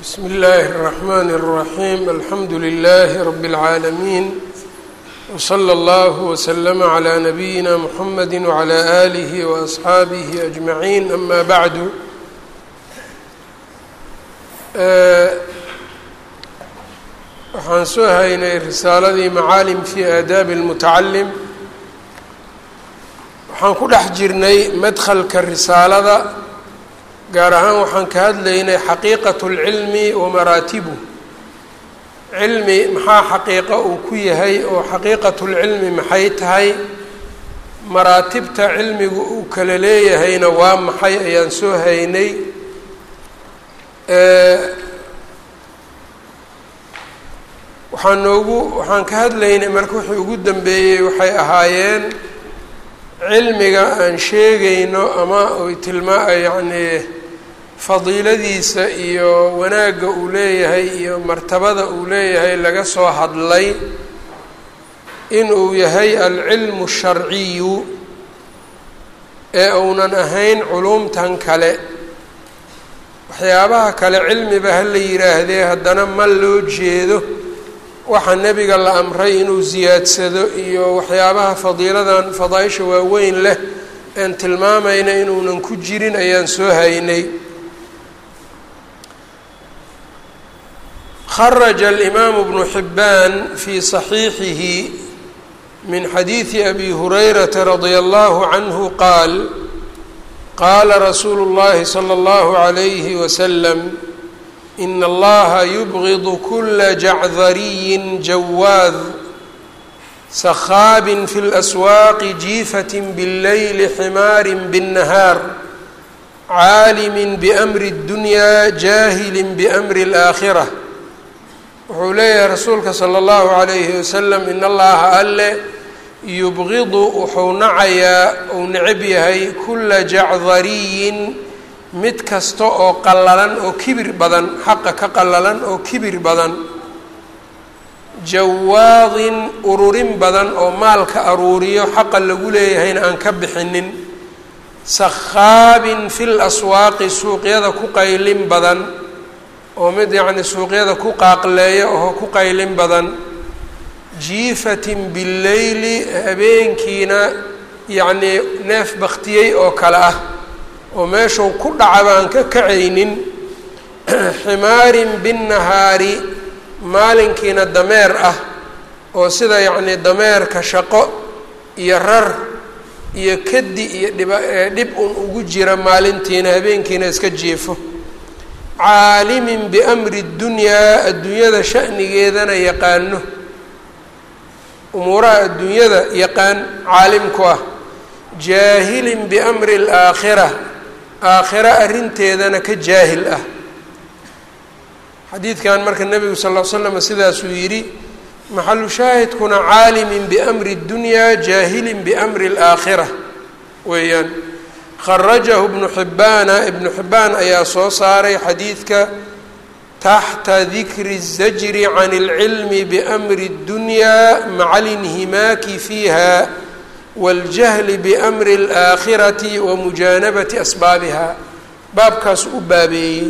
bsmi اllahi الرحmn الرaحيم alxamdu لlh رb العaalمين وslى اllه وsلm عlى نbyina mحamedi وعlى آlih وأصxaabih أجmaعين ama bعd waxaan soo haynay risaaladii macaalim fi aadaabi الmutacalim waxaan ku dhex jirnay madklka risaalada gaar ahaan waxaan ka hadlaynay xaqiiqat اlcilmi wa maraatibu cilmi maxaa xaqiiqo uu ku yahay oo xaqiiqat اlcilmi maxay tahay maraatibta cilmigu uu kala leeyahayna waa maxay ayaan soo haynay waxaan noogu waxaan ka hadlaynay marka wixii ugu dambeeyey waxay ahaayeen cilmiga aan sheegayno ama oy tilmaa yacni fadiiladiisa iyo wanaagga uu leeyahay iyo martabada uu leeyahay laga soo hadlay inuu yahay alcilmu sharciyu ee uunan ahayn culumtan kale waxyaabaha kale cilmiba ha la yidhaahdee haddana ma loo jeedo waxaa nebiga la amray inuu siyaadsado iyo waxyaabaha fadiiladan fadaaisha waaweyn leh aan tilmaamayna inuunan ku jirin ayaan soo haynay kharaja alimaamu bnu xibbaan fii saxiixihi min xadiidi abi hurayrata radia allahu canhu qaal qaala rasuulu اllahi salى اllahu عalayhi waslam in allaha yubgid kula jacdariyin jawaad sakhaabin fi اlaswaaqi jiifati bاlleyli ximaari bالnahaar caalimi bamri اddunya jaahili bamri اlaakhira wuxuu leeyahay rasuulka salى اllahu عalayhi wasalam in allaha alle yubgidu wuxuu nacayaa uu necab yahay kula jacdariyin mid kasta oo qallalan oo kibir badan xaqa ka qallalan oo kibir badan jawaadin ururin badan oo maalka aruuriyo xaqa lagu leeyahayna aan ka bixinin sakhaabin fil aswaaqi suuqyada ku qaylin badan oo mid yacni suuqyada ku qaaqleeya oo ku qaylin badan jiifatin billeyli habeenkiina yacnii neef baktiyey oo kale ah oo meeshuu ku dhacaba aan ka kacaynin ximaarin binnahaari maalinkiina dameer ah oo sida yacnii dameerka shaqo iyo rar iyo kadi iyo dhiba dhib un ugu jira maalintiina habeenkiina iska jiifo caalimin biamri ddunyaa adduunyada sha'nigeedana yaqaano umuuraha adduunyada yaqaan caalimku ah jaahilin biamri alaakhira aakhiro arrinteedana ka jaahil ah xadiidkan marka nebigu sal l slam sidaasuu yidhi maxalu shaahidkuna caalimin biamri اddunyaa jaahilin biamri اlaakhira weeyaan kharajahu ibnu xibbaana ibnu xibbaan ayaa soo saaray xadiidka taxta dikri الzajri can اlcilmi biamri اddunyaa maca linhimaaki fiiha waاljahli biamri اlaakhirati wa mujaanabati asbaabiha baabkaas u baabeeyey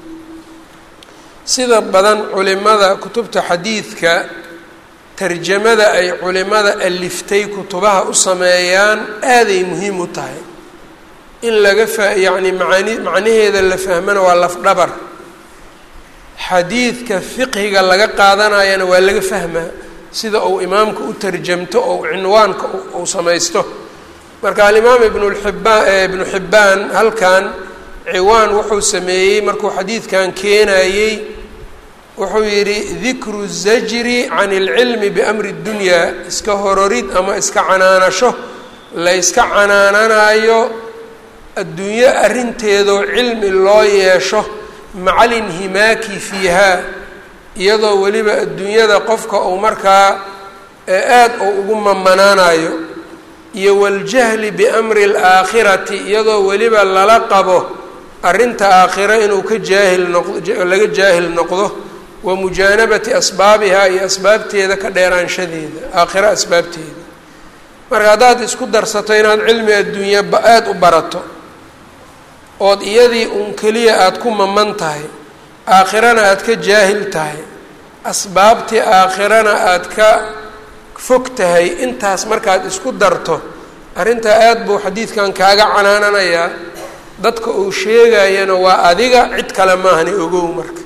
sida badan culimada kutubta xadiidka tarjamada ay culimada aliftay kutubaha u sameeyaan aaday muhiim u tahay in laga fa yacni maani macnaheeda la fahmana waa lafdhabar xadiidka fiqhiga laga qaadanayana waa laga fahmaa sida uu imaamka u tarjamto oo cinwaanka uu samaysto marka alimaam ibnulxibaan ibnu xibbaan halkan ciwaan wuxuu sameeyey markuu xadiidkan keenayey wuxuu yidhi dikru zajri can اlcilmi biamri اddunyaa iska hororid ama iska canaanasho la yska canaananayo adduunyo arrinteedoo cilmi loo yeesho maca linhimaaki fiiha iyadoo weliba adduunyada qofka uu markaa aad uu ugu mamanaanayo iyo waljahli biamri اlaakhirati iyadoo weliba lala qabo arrinta aakhiro inuu ka jaahil noqdo laga jaahil noqdo wa mujaanabati asbaabihaa iyo asbaabteeda ka dheeraanshadeeda aakhiro asbaabteeda marka haddaad isku darsato inaad cilmi adduunya aada u barato ood iyadii uun keliya aada ku maman tahay aakhirana aada ka jaahil tahay asbaabtii aakhirana aada ka fog tahay intaas markaad isku darto arrintaa aada buu xadiidkan kaaga canaananayaa dadka uu sheegayana waa adiga cid kale maahani ogow marka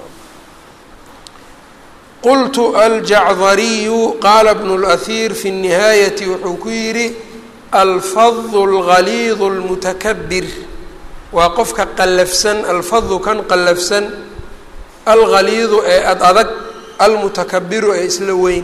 qultu aljacdariyu qaala bnu اlأhiir fi الnihaayati wuxuu ku yidhi alfadu اlgaliidu اlmutakabir waa qofka qallafsan alfadu kan qallafsan algaliidu ee ad adag almutakabiru ee isla weyn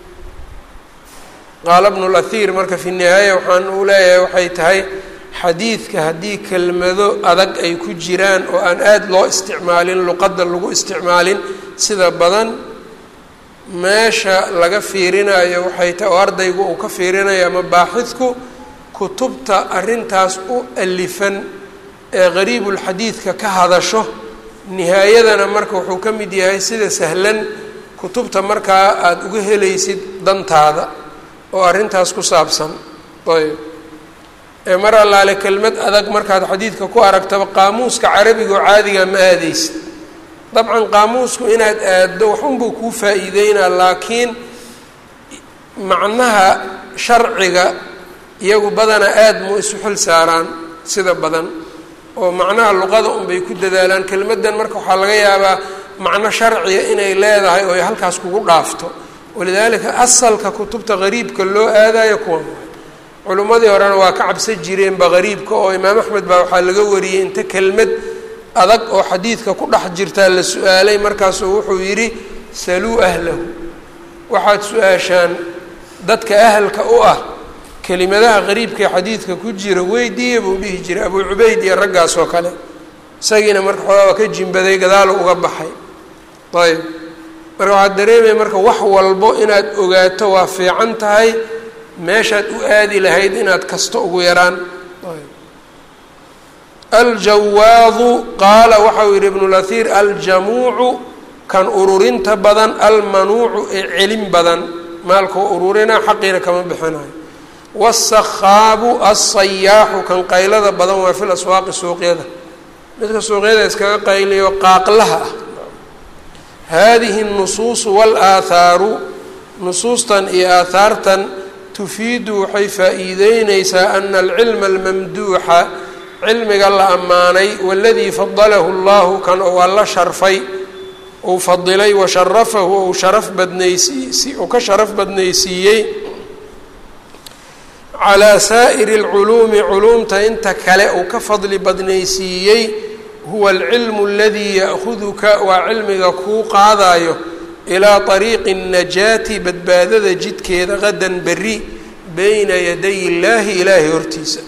qaala bnu اlأhiir marka fi nihaaya waxaan uu leeyahay waxay tahay xadiidka haddii kelmado adag ay ku jiraan oo aan aada loo isticmaalin luqadda lagu isticmaalin sida badan meesha laga fiirinayo waxay tahay oo ardaygu uu ka fiirinayo ama baaxidku kutubta arrintaas u alifan ee qariibulxadiidka ka hadasho nihaayadana marka wuxuu ka mid yahay sida sahlan kutubta markaa aada uga helaysid dantaada oo arrintaas ku saabsan ayb ee mar allaale kelmad adag markaad xadiidka ku aragtaba qaamuuska carabiga oo caadiga ma aadeysid dabcan qaamuusku inaad aaddo waxunbuu kuu faa-iideynaa laakiin macnaha sharciga iyagu badanaa aada mu isu xil saaraan sida badan oo macnaha luqada unbay ku dadaalaan kelmaddan marka waxaa laga yaabaa macno sharciga inay leedahay oo ay halkaas kugu dhaafto walidaalika asalka kutubta qariibka loo aadayo kuwan culimmadii horena waa ka cabsan jireenba qariibka oo imaam axmed baa waxaa laga wariyey inta kelmad adag oo xadiidka ku dhex jirtaa la su-aalay markaasuu wuxuu yidhi saluu ahlahu waxaad su-aashaan dadka ahalka u ah kelimadaha qariibka ee xadiidka ku jira weydiiya buu dhihi jiray abuu cubayd iyo raggaas oo kale isagiina marka xoogaa waa ka jimbaday gadaalo uga baxay ayb marka waxaad dareemaya marka wax walbo inaad ogaato waa fiican tahay meeshaad u aadi lahayd inaad kasto ugu yaraan aljawaadu qaala waxau yihi ibnu lahiir aljamuucu kan ururinta badan almanuucu ee celin badan maalkoo ururina xaqiina kama bixinayo wasakhaabu alsayaaxu kan qaylada badan waa fil aswaaqi suuqyada midka suuqyada iskaga qayliyo qaaqlaha ah haadihi اnusuusu wاlaathaaru nusuustan iyo aahaartan tufiidu waxay faa-iideyneysaa ana alcilma almamduuxa cilmiga la ammaanay waladii fadalahu اllahu kan ou alla sharfay uu fadilay washarafahu ou sharaf badnaysi uu ka sharaf badnaysiiyey calaa saa'iri اlculuumi culuumta inta kale uu ka fadli badnaysiiyey huwa alcilmu aladii ya'huduka waa cilmiga kuu qaadayo ilaa طariiqi الnajaati badbaadada jidkeeda qadan beri bayna yaday illaahi ilaahay hortiisa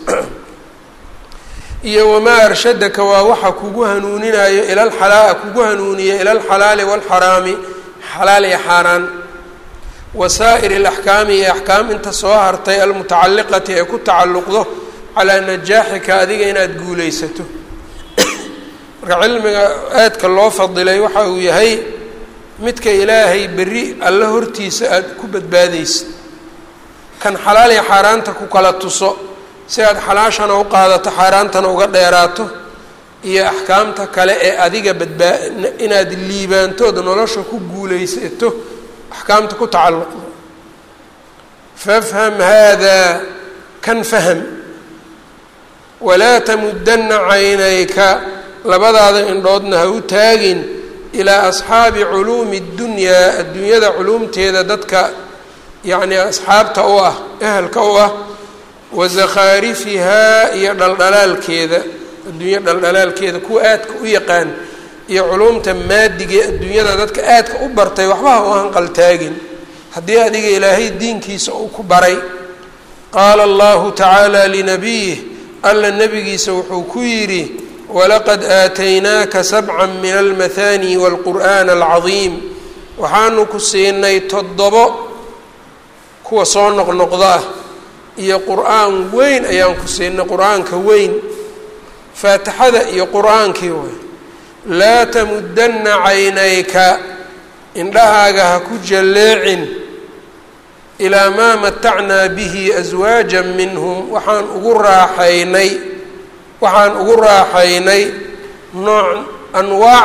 iyo wamaa arshadaka waa waxa kugu hanuuninayo ilalxalaa kugu hanuuniya ila alxalaali wاlxaraami xalaal iyo xaaraan wasaa'ir اlaxkaami iyo axkaam inta soo hartay almutacaliqati ee ku tacalluqdo calaa najaaxika adiga inaad guulaysato marka cilmiga aadka loo fadilay waxa uu yahay midka ilaahay berri alla hortiisa aada ku badbaadaysid kan xalaal iyo xaaraanta ku kala tuso si aad xalaashana u qaadato xaaraantana uga dheeraato iyo axkaamta kale ee adiga badbaa inaad liibaantood nolosha ku guulaysato axkaamta ku tacalluqda fafham haadaa kan faham walaa tamudana caynayka labadaada indhoodna ha u taagin ilaa asxaabi culuumi اddunyaa adduunyada culuumteeda dadka yacni asxaabta u ah ehelka u ah wa zakhaarifihaa iyo dhaldhalaalkeeda adduunya dhaldhalaalkeeda kuwa aadka u yaqaan iyo culuumta maadiga adduunyada dadka aadka u bartay waxbaha u hanqaltaagin haddii adiga ilaahay diinkiisa uu ku baray qaala allahu tacaala linabiyih alla nebigiisa wuxuu ku yidhi walaqad aataynaaka sabca min almahaani waalqur'aana alcadiim waxaanu ku siinay toddobo kuwa soo noqnoqda ah iyo qur-aan weyn ayaan ku siinay qur-aanka weyn faatixada iyo qur-aankii way laa tamudanna caynayka indhahaaga ha ku jalleecin ilaa maa matacnaa bihi aswaajan minhum waxaan ugu raaxaynay waxaan ugu raaxaynay nooc anwaac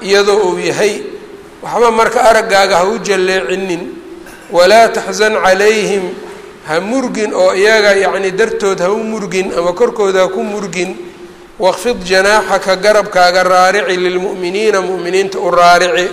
iyadoo uu yahay waxba marka araggaaga ha u jalleecinin walaa taxsan calayhim ha murgin oo iyaga yacni dartood ha u murgin ama korkooda ha ku murgin waqfid janaaxaka garabkaaga raarici lilmu'miniina mu'miniinta u raarici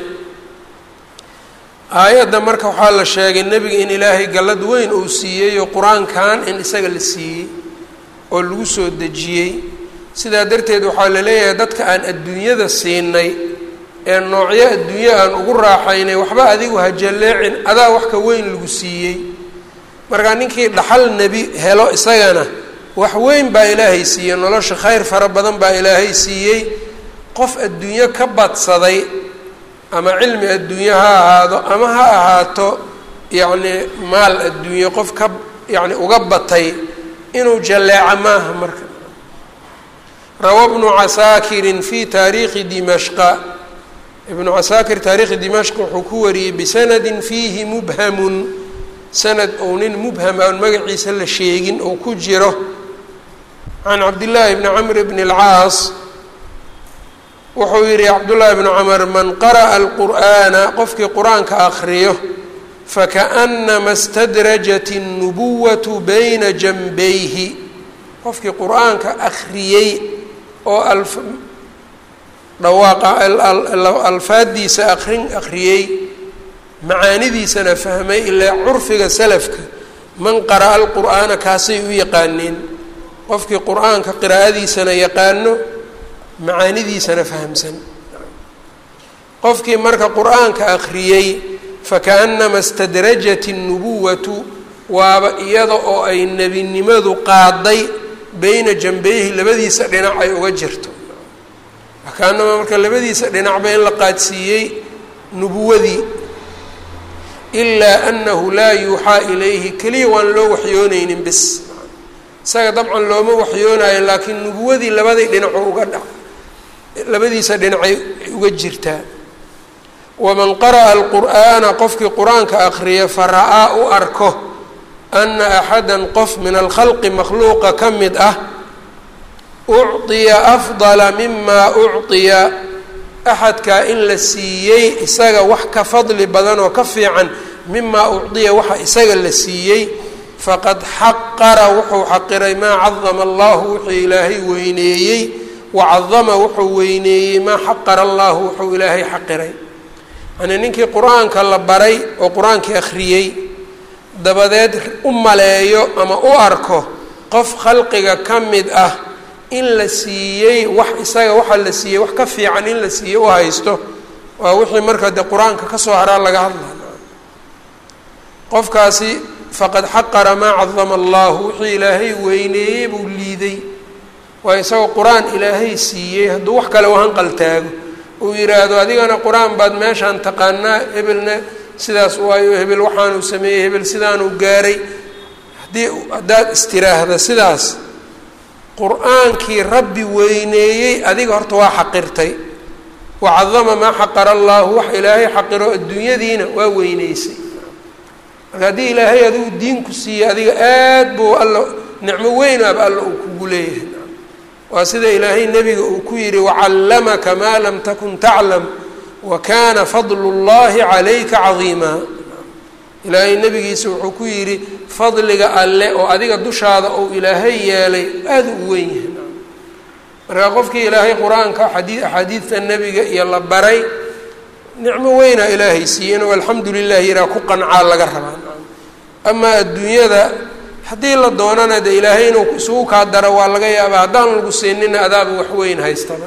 aayadda marka waxaa la sheegay nebiga in ilaahay gallad weyn uu siiyey oo qur-aankan in isaga la siiyey oo lagu soo dejiyey sidaa darteed waxaa la leeyahay dadka aan adduunyada siinay ee noocyo adduunyo aan ugu raaxaynay waxba adigu ha jalleecin adaa wax ka weyn lagu siiyey markaa ninkii dhaxal nebi helo isagana wax weyn baa ilaahay siiyey nolosha khayr fara badan baa ilaahay siiyey qof adduunyo ka badsaday ama cilmi adduunyo ha ahaado ama ha ahaato yacni maal adduunyo qof ka yacni uga batay inuu jalleeco maaha marka rawa bnu casaakirin fi taariikhi dimashqa ibnu casaakir taarikhi dimashq wuxuu ku wariyey bisanadin fiihi mubhamun sanad ou nin mubham aan magaciisa la sheegin oo ku jiro can cabdillaahi bni camr bni اlcaas wuxuu yihi cabdullaahi bnu camr man qara'a alqur'aana qofkii qur-aanka akriyo fakaأnama اstadrajat الnubuwatu bayna janbayhi qofkii qur-aanka akriyey oo dhawaaqa alfaadiisa akrin akriyey macaanidiisana fahmay ilaa curfiga salafka man qara'a alqur'aana kaasay u yaqaaneen qofkii qur-aanka qiraa'adiisana yaqaano macaanidiisana fahamsan qofkii marka qur-aanka akhriyey fakaأnama اstadrajat الnubuwatu waaba iyada oo ay nebinimadu qaaday beyna janbeyhi labadiisa dhinac ay uga jirto fakaanama marka labadiisa dhinacba in la qaadsiiyey nubuwadii ilaa anahu laa yuuxaa ilayhi keliya waan loo waxyooneynin bis isaga dabcan looma waxyoonayo laakiin nubuwadii labadii dhinaco uga dha labadiisa dhinacay uga jirtaa waman qara'a alqur'aana qofkii qur-aanka akriya fara-aa u arko ana axada qof min alkhalqi makhluuqa ka mid ah ucطiya afdala mima ucطiya axadkaa in la siiyey isaga wax ka fadli badan oo ka fiican mimaa ucdiya waxa isaga la siiyey faqad xaqara wuxuu xaqiray maa cadama allahu wuxuu ilaahay weyneeyey wacadama wuxuu weyneeyey maa xaqara allahu wuxuu ilaahay xaqiray yani ninkii qur-aanka la baray oo qur-aankii akhriyey dabadeed u maleeyo ama u arko qof khalqiga ka mid ah in la siiyey wax isaga waxaa la siiyey wax ka fiican in la siiyey u haysto waa wixii marka dee qur-aanka kasoo haraa laga hadla qofkaasi faqad xaqara maa cadama allahu wixii ilaahay weyneeyey buu liiday waa isagoo qur-aan ilaahay siiyey hadduu wax kale u hanqaltaago uu yidhaahdo adigana qur-aan baad meeshaan taqaanaa hebelna sidaas waayo hebel waxaanuu sameeyey hebel sidaanuu gaaray haddii haddaad istiraahda sidaas qur-aankii rabbi weyneeyey adiga horta waa xaqirtay wacadama maa xaqara allaahu wax ilaahay xaqiro adduunyadiina waa weyneysay marka haddii ilaahay adigu diinku siiyey adiga aad buu alla nicmo weyn aba alla uu kugu leeyahay waa sida ilaahay nebiga uu ku yidhi wacallamaka maa lam takun taclam wa kana fadlu llahi calayka cadiima ilaahay nebigiisa wuxuu ku yidhi fadliga alle oo adiga dushaada uu ilaahay yeelay aada u weyn yahay marka qofkii ilaahay qur-aanka xadii axaadiidta nebiga iyo la baray nicmo weynaa ilaahay siiyey inuu alxamdu lilah yiraa ku qancaa laga rabaa amaa adduunyada haddii la doonana de ilaahay inuu isugu kaa daro waa laga yaabaa haddaan lagu siinina adaaba wax weyn haystaba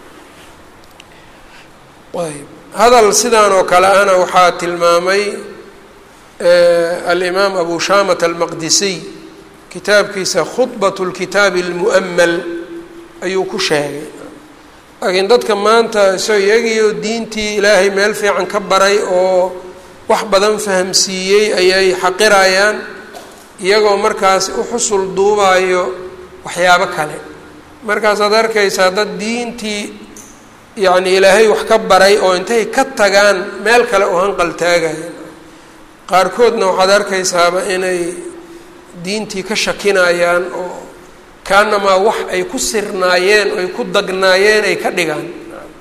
ayb hadal sidaan oo kale ana waxaa tilmaamay alimaam abu shamat almaqdisiy kitaabkiisa khudbat lkitaabi almu'amal ayuu ku sheegay laakiin dadka maanta isagoo iyagiioo diintii ilaahay meel fiican ka baray oo wax badan fahamsiiyey ayay xaqirayaan iyagoo markaas u xusul duubayo waxyaabo kale markaasaad arkaysaa dad diintii yacni ilaahay wax ka baray oo intay ka tagaan meel kale u hanqaltaagaya qaarkoodna waxaad arkaysaaba inay diintii ka shakinayaan oo kaanamaa wax ay ku sirnaayeen oo ay ku dagnaayeen ay ka dhigaan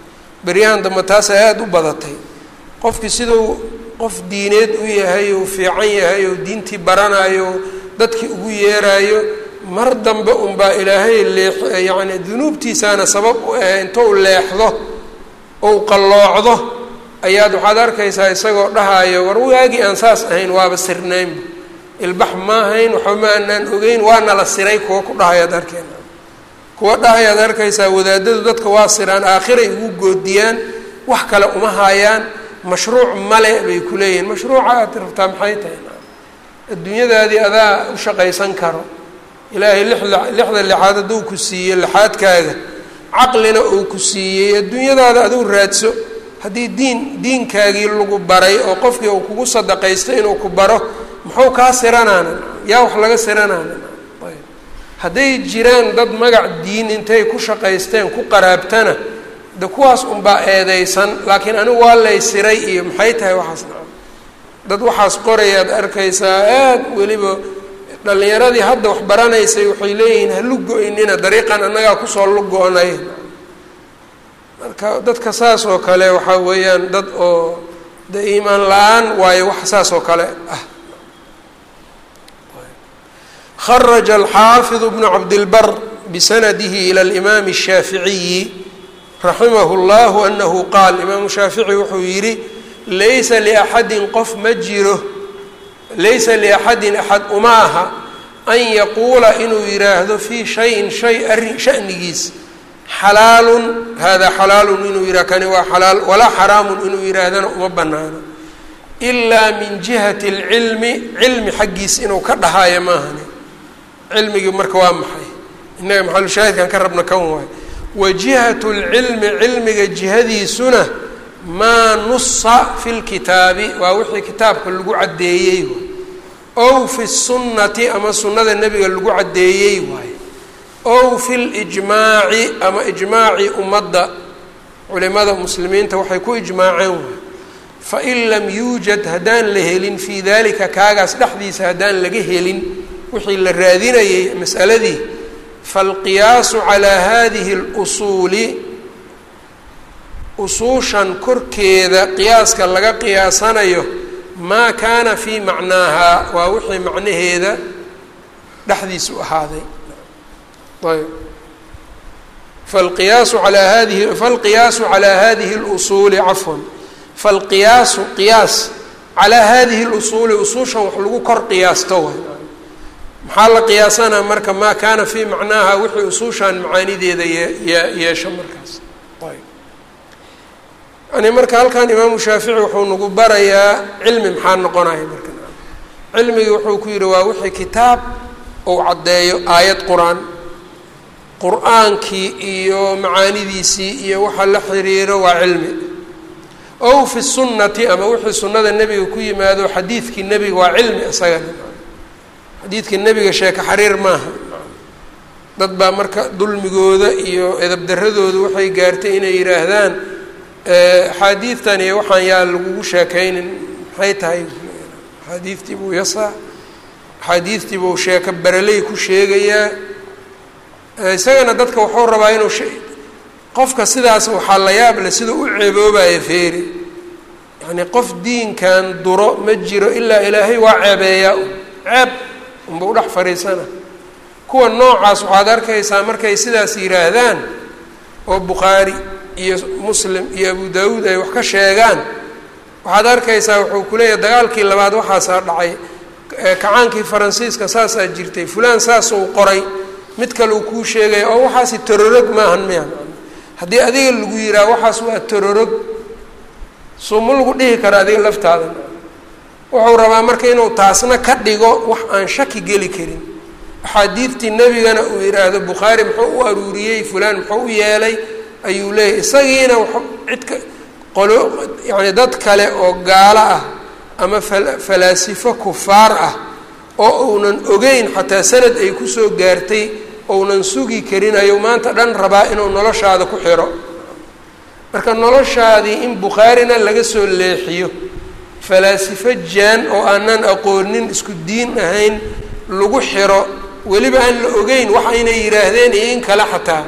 beryahan dambe taasa aada u badatay qofkii siduu qof diineed u yahay ou fiican yahay ou diintii baranayo dadkii ugu yeerayo mar dambe unbaa ilaahay leex yacni dunuubtiisaana sabab u ah intou leexdo ou qalloocdo ayaad waxaad arkaysaa isagoo dhahayo war waagii aan saas ahayn waaba sirnaynba ilbax ma ahayn waxba ma anaan ogeyn waana la siray kuwa ku dhahayaad arkeyna kuwa dhahayaad arkaysaa wadaadadu dadka waa siraan aakhiray ugu goodiyaan wax kale uma haayaan mashruuc male bay ku leeyihiin mashruuca aad rabtaa maxay tahay adduunyadaadii adaa u shaqaysan karo ilaahay lixda lixda lixaad hadduu ku siiyey lixaadkaaga caqlina uu ku siiyey adduunyadaada aduu raadso haddii diin diinkaagii lagu baray oo qofkii uu kugu sadaqaysto inuu ku baro muxuu kaa siranaana yaa wax laga siranaana ayb hadday jiraan dad magac diin intay ku shaqaysteen ku qaraabtana de kuwaas unbaa eedeysan laakiin anigu waa lay siray iyo maxay tahay waxaas nacam dad waxaas qorayaad arkaysaa aad weliba dhallinyaradii hadda wax baranaysay waxay leeyihiin ha lugo-inina dariiqan annagaa kusoo lugo-nay marka dadka saas oo kale waxaa weeyaan dad oo de iimaan la-aan waayo wax saas oo kale ah kharaja alxaafidu bnu cabdilbar bisanadihi ila alimaami الshaaficiyi raximah اllahu anahu qaal imaamu shaafici wuxuu yidhi laysa liaxadin qof ma jiro laysa liaxadin axad uma aha an yaquula inuu yidhaahdo fii shayin shay arrin shanigiis xalaalun hada xalaalun inuu yidhah kani waa xalaal walaa xaraamun inuu yidhaahdana uma banaano ilaa min jihati اlcilmi cilmi xaggiis inuu ka dhahaayo maahani cilmigii marka waa maxay innaga maxalushaahidkan ka rabna kan waay wa jihatu lcilmi cilmiga jihadiisuna maa nusa fi lkitaabi waa wixii kitaabka lagu caddeeyey waay ow fi sunnati ama sunnada nebiga lagu caddeeyey waay ow fi lijmaaci ama ijmaacii ummadda culimada muslimiinta waxay ku ijmaaceen waay fain lam yuujad haddaan la helin fii dalika kaagaas dhexdiisa haddaan laga helin wixii la raadinayay masaladii faalqiyaasu calaa hadihi اlusuuli usuushan korkeeda qiyaaska laga qiyaasanayo maa kaana fii macnaaha waa wixii macnaheeda dhexdiisu ahaaday ayb falqiyaasu alaa hadihi falqiyaasu calaa hadihi اlusuuli cafwan falqiyaasu qiyaas calaa hadihi اlusuuli usuushan wax lagu kor qiyaasto way maxaa la qiyaasanaa marka maa kaana fii macnaaha wixii usuushan macaanideeda yee yeesho markaas yani marka halkan imaamu shaafici wuxuu nagu barayaa cilmi maxaa noqonaya marka cilmigii wuxuu ku yihi waa wixii kitaab ou caddeeyo aayad qur-aan qur-aankii iyo macaanidiisii iyo waxa la xiriiro waa cilmi ow fi sunnati ama wixii sunnada nebiga ku yimaado xadiidkii nebiga waa cilmi isagana xadiidka nebiga sheeko xariir maaha dad baa marka dulmigooda iyo edabdaradooda waxay gaartay inay yidhaahdaan axaadiidtan iyo waxaan yaa lagugu sheekaynin maxay tahay axaadiidtii buu yasaa axaadiidtii buu sheeko baraley ku sheegayaa isagana dadka wuxuu rabaa inuu qofka sidaas waxaa la yaab leh siduu u ceeboobaya feeri yacnii qof diinkan duro ma jiro ilaa ilaahay waa ceebeeyaa ceeb unba udhex fadhiisana kuwa noocaas waxaad arkaysaa markay sidaas yidhaahdaan oo bukhaari iyo muslim iyo abu daawuud ay wax ka sheegaan waxaad arkaysaa wuxuu ku leeyahay dagaalkii labaad waxaasaa dhacay kacaankii faransiiska saasaa jirtay fulaan saasuu qoray mid kale uu kuu sheegaya oo waxaasi tororog maahan miya haddii adiga lagu yidhaha waxaas waa tororog soo ma lagu dhihi karo adiga laftaada wuxuu rabaa marka inuu taasna ka dhigo wax aan shaki geli karin axaadiidtii nebigana uu yidhaahdo bukhaari muxuu u aruuriyey fulaan muxuu u yeelay ayuu leeyahy isagiina w cidka qolo yacni dad kale oo gaalo ah ama falaasifo kufaar ah oo uunan ogeyn xataa sanad ay kusoo gaartay ounan sugi karin ayuu maanta dhan rabaa inuu noloshaada ku xiro marka noloshaadii in bukhaarina laga soo leexiyo falaasifo jaan oo aanan aqoonin isku diin ahayn lagu xiro weliba aan la ogeyn waxa inay yidhaahdeen iyo in kale xataa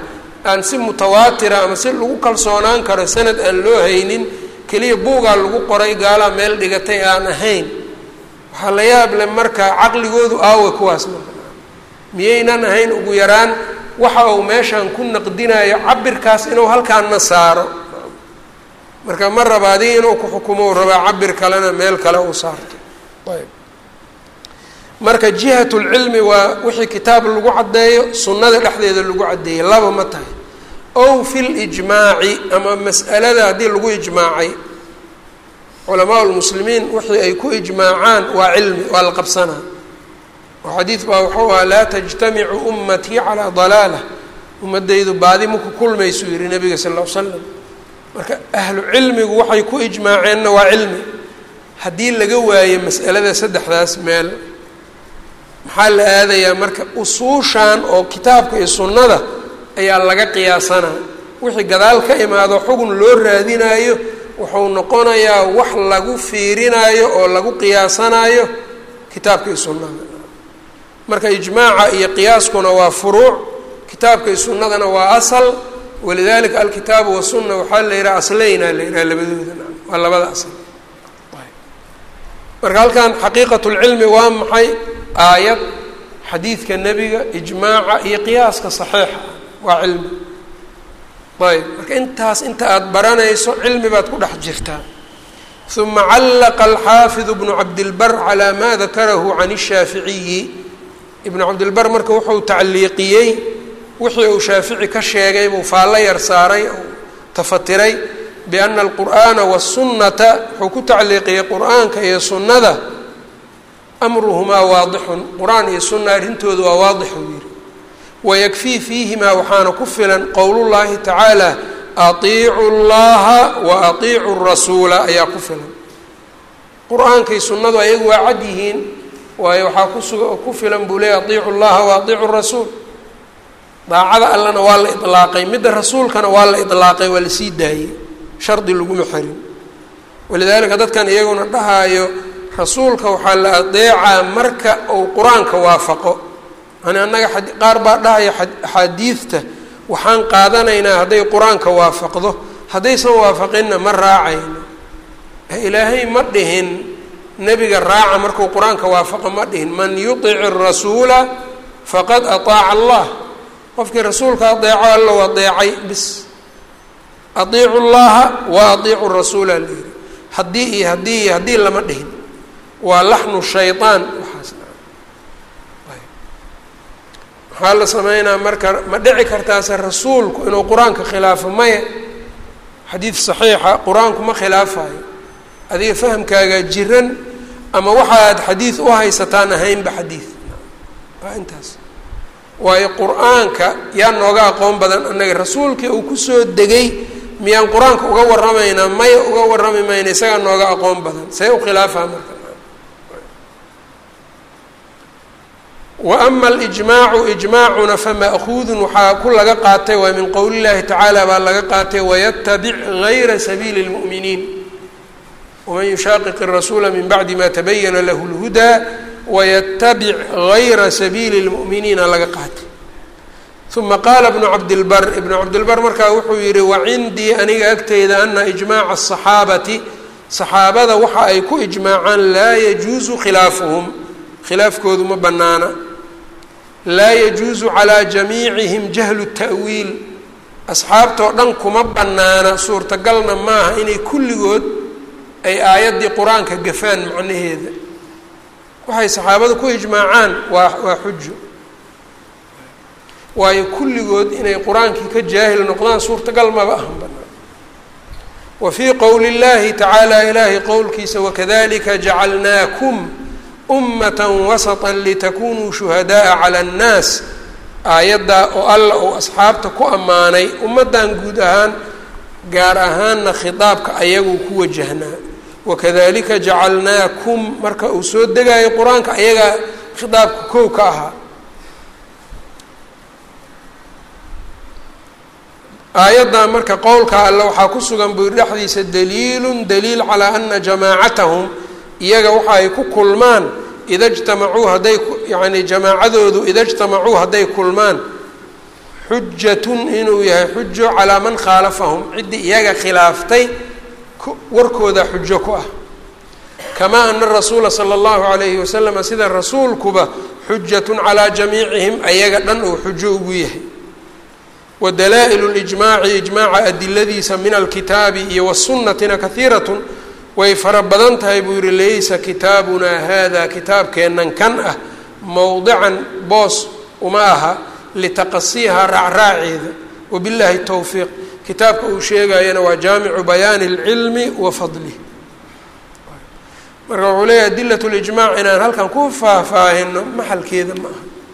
aan si mutawaatira ama si lagu kalsoonaan karo sanad aan loo haynin keliya buugaa lagu qoray gaalaa meel dhigatay aan ahayn waxaa la yaab leh marka caqligoodu aawa kuwaas marka miyaynan ahayn ugu yaraan waxa uu meeshan ku naqdinayo cabirkaas inuu halkaanna saaro marka ma raba adiga inuu ku xukumo u rabaa cabir kalena meel kale uu saarto ayb marka jihatulcilmi waa wixii kitaab lagu caddeeyo sunnada dhexdeeda lagu caddeeyey laba ma tahay ow fi lijmaaci ama mas'alada haddii lagu ijmaacay culamaa lmuslimiin wixii ay ku ijmaacaan waa cilmi waa la qabsanaa oo xadiid baa wuxuu ahaa laa tajtamicu ummatii calaa dalaalah ummadaydu baadi maku kulmaysuu yihi nabiga sal l l slam marka ahlu cilmigu waxay ku ijmaaceenna waa cilmi haddii laga waayo mas'alada saddexdaas meel maxaa la aadayaa marka usuushan oo kitaabka iyo sunnada ayaa laga qiyaasanaa wixii gadaal ka imaado xugun loo raadinaayo wuxuu noqonayaa wax lagu fiirinaayo oo lagu qiyaasanaayo kitaabka iyo sunnada marka ijmaaca iyo qiyaaskuna waa furuuc kitaabka iyo sunnadana waa asal walidalika alkitaabu wasunna waxaa la yidhaha asleyna la yidhaha labadooda waa labada asal marka halkan xaqiiqat lcilmi waa maxay aayad xadiidka nebiga ijmaaca iyo qiyaaska saxiixa waa cilmi ayb marka intaas inta aada baranayso cilmi baad ku dhex jirtaa uma callaqa alxaafidu bnu cabdilbar calaa ma dakarahu can الshaaficiyi ibnu cabdilbar marka wuxuu tacliiqiyey wixii uu shaafici ka sheegay buu faallo yar saaray oo tafatiray biana alqur'aana wasunnata wuxuu ku tacliiqiyey qur'aanka iyo sunnada amruhumaa waadixun qur-aan iyo sunna arrintooda waa waadix uu yihi wayakfii fiihimaa waxaana ku filan qowlullaahi tacaala atiicu llaha wa atiicu rasuula ayaa ku filan qur-aankay sunnadu ayagu waa cad yihiin waayo waxaa kusuga ku filan buu leeyay atiicu llaha wa atiicu rasuul daacada allana waa la ilaaqay midda rasuulkana waa la ilaaqay waa lasii daayey shardi laguma xirin walidaalika dadkan iyaguna dhahaayo rasuulka waxaa la adeecaa marka uu qur-aanka waafaqo yani annaga qaar baa dhahaya axaadiidta waxaan qaadanaynaa hadday qur-aanka waafaqdo haddaysan waafaqinna ma raacayno ilaahay ma dhihin nebiga raaca markuu qur-aanka waafaqo ma dhihin man yutic rasuula faqad ataaca allah qofkii rasuulka adeeco allow adeecay bis atiicu llaha wa atiicu rasuula la yihi haddii iyo haddii iyo haddii lama dhihin waa laxnu shayaan waxaas maxaa la sameynaa marka ma dhici kartaase rasuulku inuu qur-aanka khilaafo maya xadiid saxiixa qur-aanku ma khilaafayo adiga fahamkaagaa jiran ama waxa aad xadiid u haysataan ahaynba xadiid waa intaas waayo qur-aanka yaa nooga aqoon badan annaga rasuulkii uu kusoo degay miyaan qur-aanka uga warramaynaa maya uga warrami mayna isagaa nooga aqoon badan see u khilaafaa marka wa ama alijmaacu ijmaacuna fama'kuudun waxaa ku laga qaatay waa min qowli llahi tacaala baa laga qaatay wayatabic gayra sabiili اlmu'miniin waman yushaaqiq الrasuula min bacdi ma tabayana lahu اlhudaa wayatabic gayra sabiili اlmu'miniina laga qaatay uma qaala bnu cabdilbar ibnu cabdilbar markaa wuxuu yihi wacindii aniga agteyda ana ijmaaca asaxaabati saxaabada waxa ay ku ijmaacaan laa yajuusu khilaafuhum khilaafkoodu ma banaana laa yajuusu calaa jamiicihim jahlu ta'wiil asxaabtoo dhan kuma banaana suurtagalna maaha inay kulligood ay aayaddii qur-aanka gafaan macnaheeda waxay saxaabada ku ijmaacaan waa waa xujo waayo kulligood inay qur-aankii ka jaahil noqdaan suurtagal maba ahan banaan wa fii qowli llahi tacaala ilaahay qowlkiisa wakadalika jacalnaakum ummata wasata litakunuu shuhadaaa cala annaas aayaddaa oo alla uu asxaabta ku ammaanay ummaddan guud ahaan gaar ahaanna khitaabka ayaguu ku wajahnaa wakadalika jacalnaakum marka uu soo degaayo qur-aanka ayagaa khitaabka kow ka ahaa aayaddan marka qowlka alle waxaa ku sugan buu dhexdiisa daliilun daliil calaa ana jamaacatahum iyaga waxa ay ku kulmaan ida jtamacuu hadday yacni jamaacadoodu ida jtamacuu hadday kulmaan xujatun inuu yahay xujo calaa man khaalafahum ciddii iyaga khilaaftay warkooda xujo ku ah kamaa ana rasuula sala allahu calayhi wasalama sida rasuulkuba xujatun calaa jamiicihim ayaga dhan uu xujo ugu yahay wa dalaa'ilu lijmaaci ijmaaca adiladiisa min alkitaabi iyo wasunnatina kahiiratun way fara badan tahay buu yihi laysa kitaabunaa hada kitaabkeennan kan ah mowdican boos uma aha litaqasiiha raacraaceeda wabillahi towfiiq kitaabka uu sheegayana waa jaamicu bayaani اlcilmi wa fadlih marka wuxuu leeyahy adilat lijmac inaan halkan ku faahfaahino maxalkeeda ma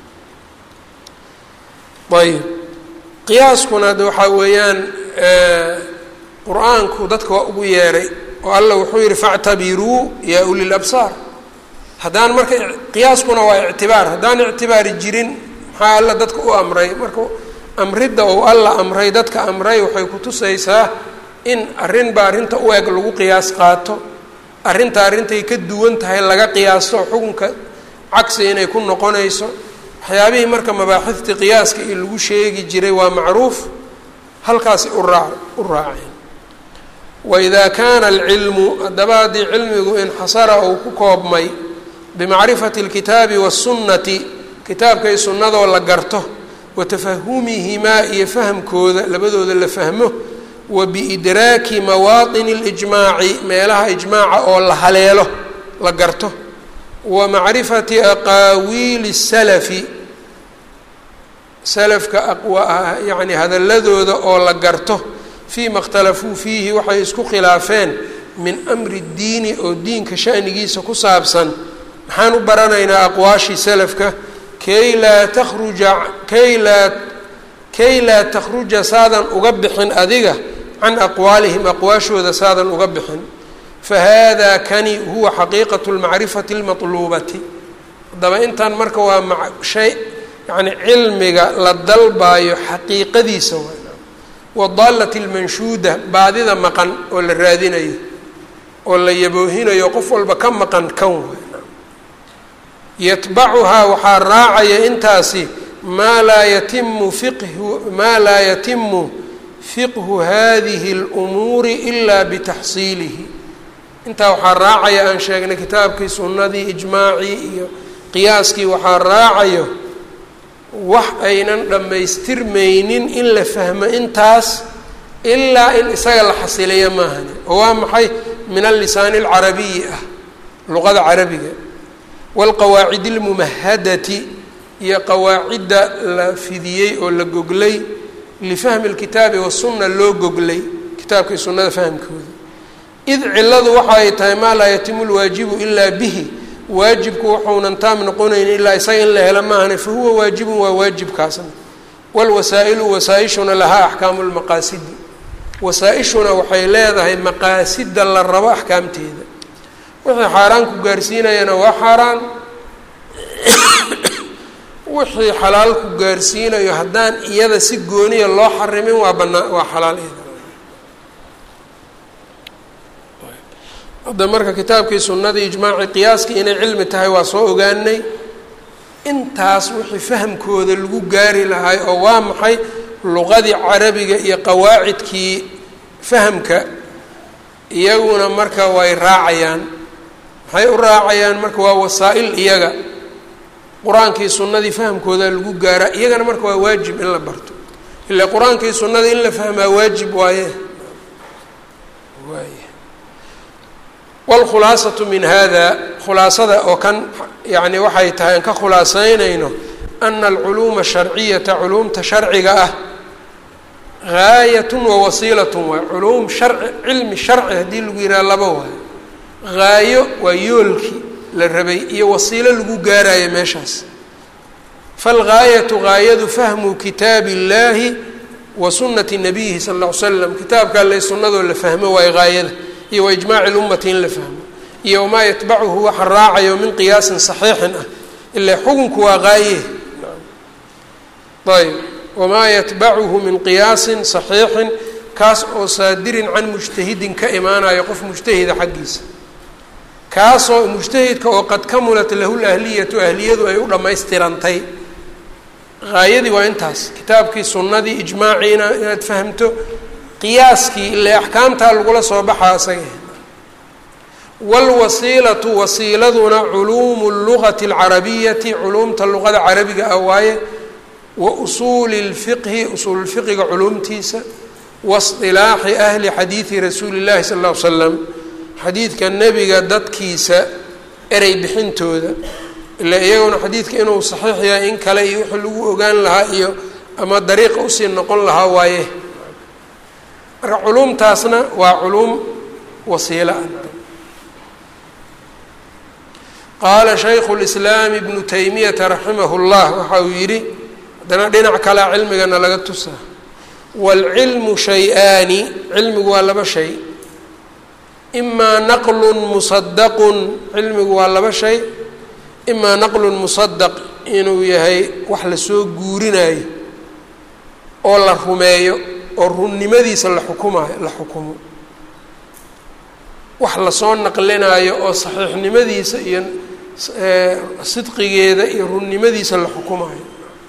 aha ayb qiyaaskuna de waxaa weeyaan qur-aanku dadka waa ugu yeeray oo alla wuxuu yihi factabiruu yaa uli labsaar haddaan marka qiyaaskuna waa ictibaar haddaan ictibaari jirin maxaa alla dadka u amray marka amridda ou alla amray dadka amray waxay kutusaysaa in arrinba arrinta u eg lagu qiyaas qaato arrinta arrintay ka duwan tahay laga qiyaasto xukunka cagsi inay ku noqonayso waxyaabihii marka mabaaxiftii qiyaaska iyo lagu sheegi jiray waa macruuf halkaasi uraa u raaceen waidaa kaana alcilmu haddaba haddii cilmigu inxasara uu ku koobmay bimacrifati اlkitaabi waالsunnati kitaabkay sunnadoo la garto wa tafahumihimaa iyo fahamkooda labadooda la fahmo wa biidraaki mawaaطini اlijmaaci meelaha ijmaaca oo la haleelo la garto wa macrifati aqaawiili الsalafi salafka yani hadaladooda oo la garto fiima اkhtalafuu fiihi waxay isku khilaafeen min amri اdiini oo diinka shanigiisa ku saabsan maxaan u baranaynaa aqwaashii salafka kay laa takhruja kay laa kay laa takhruja saadan uga bixin adiga can aqwaalihim aqwaashooda saadan uga bixin fahada kani huwa xaqiiqatu lmacrifati اlmatluubati haddaba intan marka waa ma shay yani cilmiga la dalbaayo xaqiiqadiisa waa wadaalati اlmanshuuda baadida maqan oo la raadinayo oo la yaboohinayo qof walba ka maqan kan waay yatbacuhaa waxaa raacaya intaasi maa laa yatimu fiqhu maa laa yatimu fiqhu hadihi اlumuuri ilaa bitaxsiilihi intaa waxaa raacaya aan sheegnay kitaabkii sunnadii ijmaacii iyo qiyaaskii waxaa raacayo wax aynan dhammaystirmaynin in la fahmo intaas ilaa in isaga la xasiliyo maahani oo waa maxay min allisaani alcarabiyi ah luqada carabiga waalqawaacid almumahadati iyo qawaacidda la fidiyey oo la goglay lifahmi lkitaabi wasunna loo goglay kitaabkii sunnada fahmkooda id ciladu waxa ay tahay maa laa yatimu lwaajibu ilaa bihi waajibku wuxuunan taam noqonayn ilaa isaga in la helo maahane fa huwa waajibun waa waajibkaasna waalwasaa'ilu wasaa-ishuna lahaa axkaamu lmaqaasidi wasaa-ishuna waxay leedahay maqaasida la rabo axkaamteeda wixii xaaraan ku gaarsiinayana waa xaaraan wixii xalaal ku gaarsiinayo haddaan iyada si gooniya loo xarimin waa banaa waa xalaal iyada hadda marka kitaabkii sunnadii ijmaacii qiyaaskii inay cilmi tahay waa soo ogaanay intaas wixii fahamkooda lagu gaari lahay oo waa maxay luqadii carabiga iyo qawaacidkii fahamka iyaguna marka way raacayaan maxay u raacayaan marka waa wasaa-il iyaga qur-aankii sunnadii fahamkooda lagu gaaraa iyagana marka waa waajib in la barto ilaa qur-aankii sunnada in la fahmaa waajib waaye waay wاlkhulaasatu min hada khulaasada oo kan yani waxay tahay aan ka khulaasaynayno ana alculuuma asharciyata culuumta sharciga ah gaayat wawasiilat waay culuum sharci cilmi sharci haddii lagu yidhaha laba waayo gaayo waa yoolkii la rabay iyo wasiilo lagu gaarayo meeshaas falgaayatu gaayadu fahmu kitaabi اllahi wa sunati nabiyihi sal ll ly slam kitaabka alle sunnadoo la fahmo waayo gaayada iyo waijmaaci lummati in la fahmo iyo wamaa yatbacuhu waxa raacayo min qiyaasin saxiixin ah ilaa xukunku waa qaaye ayb wamaa yatbacuhu min qiyaasin saxiixin kaas oo saadirin can mujtahidin ka imaanayo qof mujtahida xaggiisa kaasoo mujtahidka oo qad kamulat lahu lahliyatu ahliyadu ay u dhammaystirantay haayadii waa intaas kitaabkii sunnadii ijmaaciina inaad fahamto qiyaaskii ile axkaamtaa lagula soo baxaa isaga wاlwasiilatu wasiiladuna culuumu اlugati اlcarabiyati culuumta luqada carabiga ah waaye wa usuuli اlfiqhi usuululfiqiga culuumtiisa waاصطilaaxi ahli xadiidi rasuuli اllahi sal ll ly slam xadiidka nebiga dadkiisa erey bixintooda ila iyaguna xadiidka inuu saxiix yahay in kale iyo wixii lagu ogaan lahaa iyo ama dariiqa usii noqon lahaa waaye marka culuumtaasna waa culuum wasiila ah qaala shaykhu lislaam ibnu taymiyata raximahu llah waxa uu yidhi haddana dhinac kalea cilmigana laga tusaa waalcilmu shay-aani cilmigu waa laba shay imaa naqlun musadaqun cilmigu waa laba shay imaa naqlun musadaq inuu yahay wax lasoo guurinayo oo la rumeeyo oo runnimadiisa la xukumayo la xukumo wax lasoo naqlinaayo oo saxiixnimadiisa iyo sidqigeeda iyo runnimadiisa la xukumayo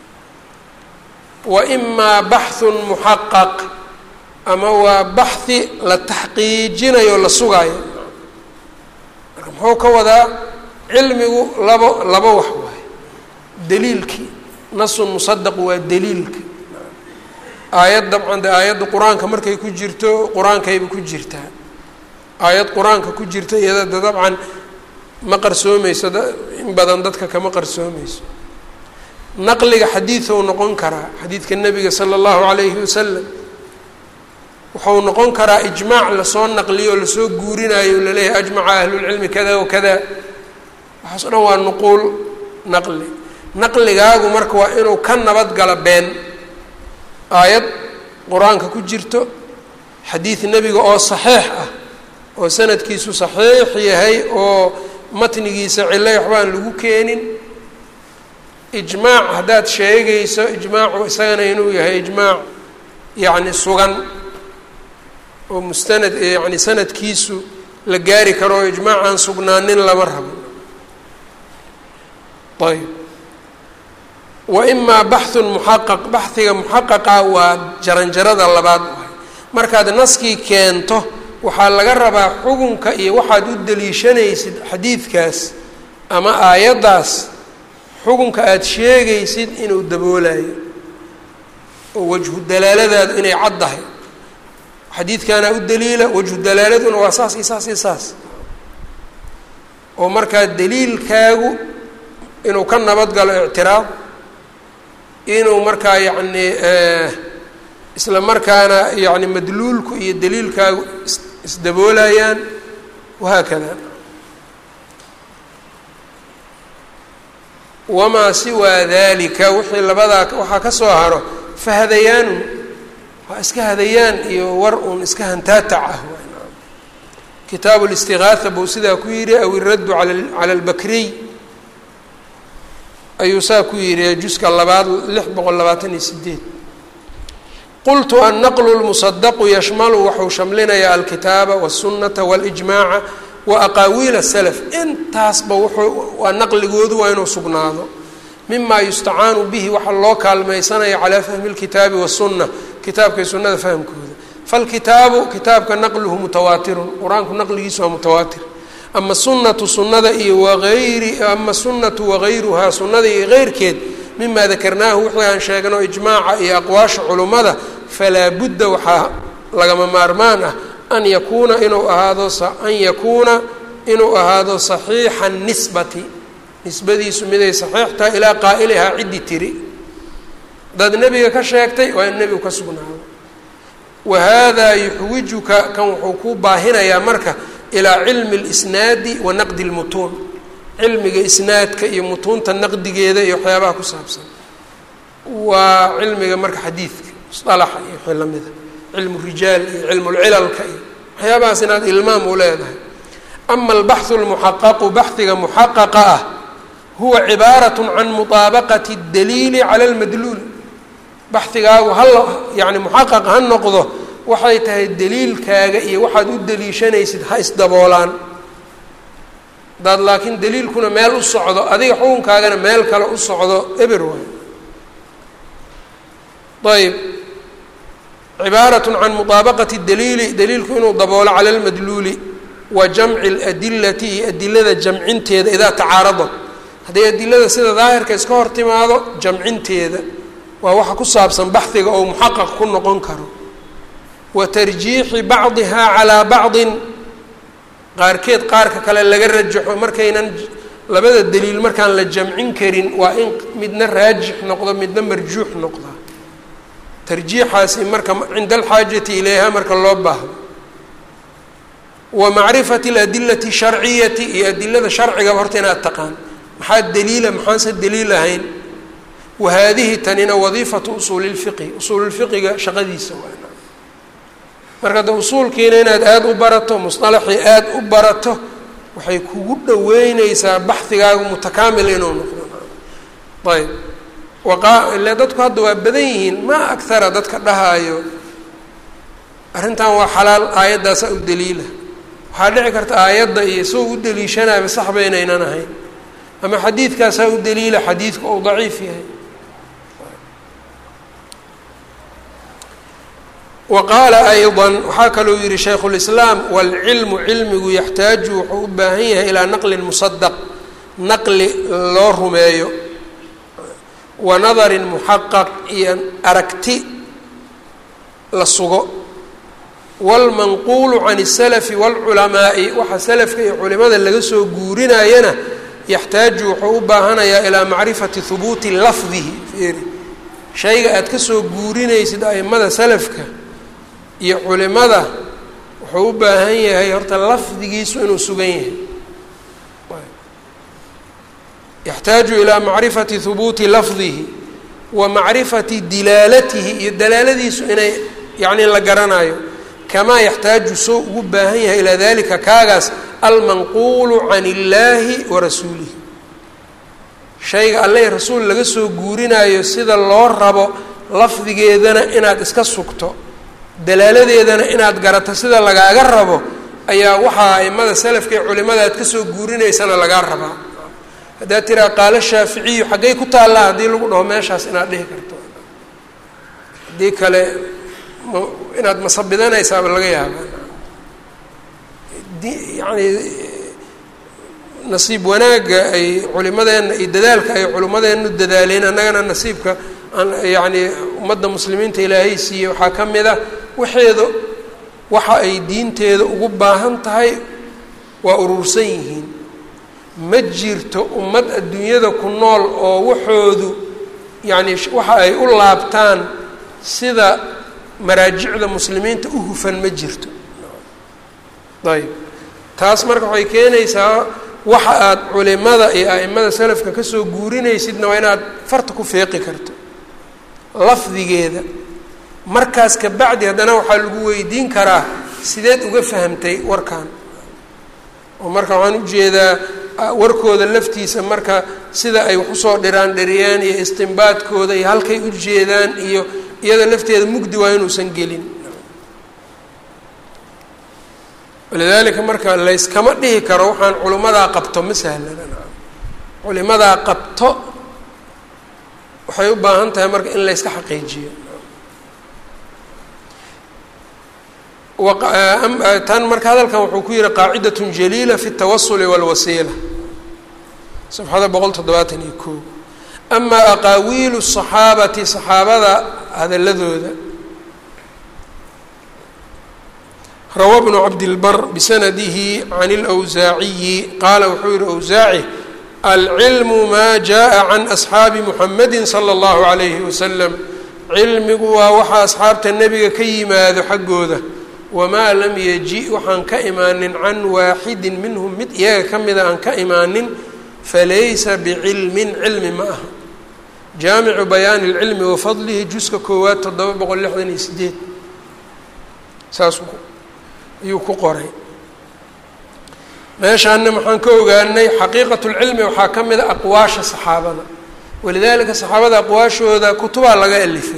wa imaa baxhun muxaqaq ama waa baxhi la taxqiijinayo la sugaayo marka muxuu ka wadaa cilmigu labo laba wax waaye daliilkii nasun musadaq waa daliilka aayad dabcan de aayadda qur-aanka markay ku jirto qur-aankayba ku jirtaa aayad qur-aanka ku jirta iyada de dabcan ma qarsoomayso in badan dadka kama qarsoomayso naqliga xadiidou noqon karaa xadiidka nebiga sala allahu calayhi wasalam wuxuu noqon karaa ijmaac lasoo naqliyo o lasoo guurinayo laleeyahay ajmaca ahlulcilmi kada wa kada waxaas o dhan waa nuquul naqli naqligaagu marka waa inuu ka nabadgalo been aayad qur-aanka ku jirto xadiid nebiga oo saxiix ah oo sanadkiisu saxiix yahay oo matnigiisa cilay waxbaan lagu keenin ijmaac haddaad sheegayso ijmaacu isagana inuu yahay ijmaac yacni sugan oo mustanad yacni sanadkiisu la gaari karo oo ijmaac aan sugnaanin lama rabo ayb wa imaa baxhun muxaqaq baxiga muxaqaqa waa jaranjarada labaad waay markaad naskii keento waxaa laga rabaa xukunka iyo waxaad u daliishanaysid xadiidkaas ama aayaddaas xukunka aada sheegaysid inuu daboolayo oo wajhu dalaaladaadu inay caddahay xadiidkaana u daliila wajhu dalaaladuna waa saas iyo saas iyo saas oo markaa daliilkaagu inuu ka nabadgalo ictiraad inuu markaa yacni isla markaana yacni madluulku iyo daliilkaagu is isdaboolayaan wahaakada wamaa siwaa dalika wixii labadaa waxaa ka soo haro fahadayaanun waa iska hadayaan iyo war uun iska hantaatac ah kitaabu listigaatha buu sidaa ku yidhi aw iraddu ala cala albakriy ayuu saa ku yidhi juska labaad lix boqol labaatan iyo sideed qultu annaqlu lmusadaqu yashmalu waxuu shamlinayaa alkitaaba wاsunata waاlijmaaca wa aqaawiil salaf intaasba wuxuu waa naqligoodu waa inuu sugnaado mima yustacaanu bihi waxaa loo kaalmaysanaya calaa fahmi اlkitaabi waالsuna kitaabkay sunada fahmkooda falkitaabu kitaabka naqluhu mutawaatirun qur-aanku naqligiisu waa mutawaatir ama sunatu sunada iyo waayri ama sunatu wagayruhaa sunada iyo keyrkeed mima dakarnaahu wixii aan sheegno ijmaaca iyo aqwaasha culummada falaa budda waxaa lagama maarmaan ah an yakuuna inuu ahaado an yakuuna inuu ahaado saxiixa nisbati nisbadiisu miday saxiix tahay ilaa qaa'ilihaa ciddi tiri haddaad nebiga ka sheegtay waa in nebigu ka sugnaado wa haadaa yuxwijuka kan wuxuu kuu baahinayaa marka ilaa cilmi اlisnaadi wa naqdi اlmutuun cilmiga isnaadka iyo mutuunta naqdigeeda iyo waxyaabaha ku saabsan waa cilmiga marka xadiidka musalaxa iyo wixii lamida cilmu rijaal iyo cilmu lcilalka iyo waxyaabahaas inaad ilmaam u leedahay ama albaxu lmuxaqaqu baxiga muxaqaqa ah huwa cibaarat can muطaabaqati اdaliili cala اlmadluul baxigaagu hal yani muxaqaq ha noqdo waxay tahay daliilkaaga iyo waxaad u daliishanaysid ha isdaboolaan hadaad laakiin daliilkuna meel u socdo adiga xukunkaagana meel kale u socdo eber waay ayb cibaarat can muطaabaqati daliili daliilku inuu daboolo cala lmadluuli wa jamci اladilati iyo adilada jamcinteeda idaa tacaaradat hadday adilada sida daahirka iska hor timaado jamcinteeda waa waxa ku saabsan baxdiga oo muxaqaq ku noqon karo wa tarjiixi bacdihaa calaa bacdin qaarkeed qaarka kale laga rajaxo markaynan labada daliil markaan la jamcin karin waa in midna raajix noqdo midna marjuux noqda tarjiixaasi marka cinda alxaajati ilayha marka loo baahdo wa macrifati aladilati sharciyati iyo adilada sharcigaba horta inaad taqaan maxaa daliila maxaanse daliil ahayn wa haadihi tanina wadiifatu usuuli lfiqhi usuululfiqiga shaqadiisa waa marka de usuulkiina inaad aada u barato musطalaxii aada u barato waxay kugu dhaweyneysaa baxigaagu mutakaamil inuu noqdo ayb waqa ile dadku hadda waa badan yihiin ma akara dadka dhahaayo arrintan waa xalaal aayaddaasaa u daliila waxaa dhici karta aayadda iyo isagoo u daliishanayba saxba inaynan ahayn ama xadiidkaasaa u daliila xadiidku ou daciif yahay wa qaala ayضa waxaa kalou yihi shaykhu اlislaam wاlcilmu cilmigu yaxtaaju wuxuu u baahan yahay ilaa naqlin musadaq naqli loo rumeeyo wa nadarin muxaqaq iyo aragti la sugo wاlmanquulu can الsalafi wاlculamaa'i waxa salafka iyo culimada laga soo guurinayana yaxtaaju wuxuu u baahanayaa ilaa macrifati hubuuti lafdihi fiiri shayga aad ka soo guurinaysid aimada salafka iyo culimada wuxuu u baahan yahay horta lafdigiisu inuu sugan yahay yaxtaaju ilaa macrifati hubuuti lafdihi wa macrifati dilaalatihi iyo dalaaladiisu inay yacni la garanayo kamaa yaxtaaju soo ugu baahan yahay ilaa dalika kaagaas almanquulu can illaahi wa rasuulihi shayga alleh rasuul laga soo guurinayo sida loo rabo lafdigeedana inaad iska sugto dalaaladeedana inaad garato sida lagaaga rabo ayaa waxaa aimada salafka ee culimada aad kasoo guurinaysana lagaa rabaa haddaad tiraa qaalo shaaficiyu xaggay ku taallaa haddii lagu dhaho meeshaas inaad dhihi karto haddii kale m inaad masabidanaysaaba laga yaaba yani nasiib wanaagga ay culimadeenna iyo dadaalka ay culimmadeennu dadaaleen annagana nasiibka yani ummadda muslimiinta ilaahay siiye waxaa ka mid a waxeeda waxa ay diinteeda ugu baahan tahay waa urursan yihiin ma jirto ummad adduunyada ku nool oo waxoodu yacni waxa ay u laabtaan sida maraajicda muslimiinta u hufan ma jirto ayb taas marka waxay keenaysaa waxa aad culimada iyo a'imada salafka kasoo guurinaysidna waa inaad farta ku feeqi karto lafdigeeda markaas ka bacdi haddana waxaa lagu weydiin karaa sideed uga fahamtay warkan oo marka waxaan ujeedaa warkooda laftiisa marka sida ay wax usoo dhiraan dheriyaan iyo istimbaadkooda iyo halkay u jeedaan iyo iyada lafteeda mugdi waa inuusan gelin walidaalika marka layskama dhihi karo waxaan culimmadaa qabto ma sahlana culimadaa qabto waxay u baahan tahay marka in layska xaqiijiyo tan marka hadalkan wuxuu ku yihi qaacidat jaliila fi اtawasuli wاlwasiila safxada boqol toddobaatan iyo ko amaa aqaawiilu الصaxaabati صaxaabada hadaladooda rawa bnu cabdilbar bisanadihi can اlأwsaaciyi qaala wuxuu yihi awsaaci alcilmu maa jaءa can asxaabi muxamadi salى اllahu عalayhi wasalam cilmigu waa waxa asxaabta nebiga ka yimaado xaggooda wamaa lam yaji waxaan ka imaanin can waaxidin minhum mid iyaga ka mida aan ka imaanin falaysa bicilmin cilmi ma aha jaamicu bayaani اlcilmi wa fadlihi juska koowaad toddoba boqol lixdan iyo sideed saas ayuu ku qoray meeshaana maxaan ka ogaanay xaqiiqat اlcilmi waxaa ka mida aqwaasha saxaabada walidalika saxaabada aqwaashooda kutubaa laga alifay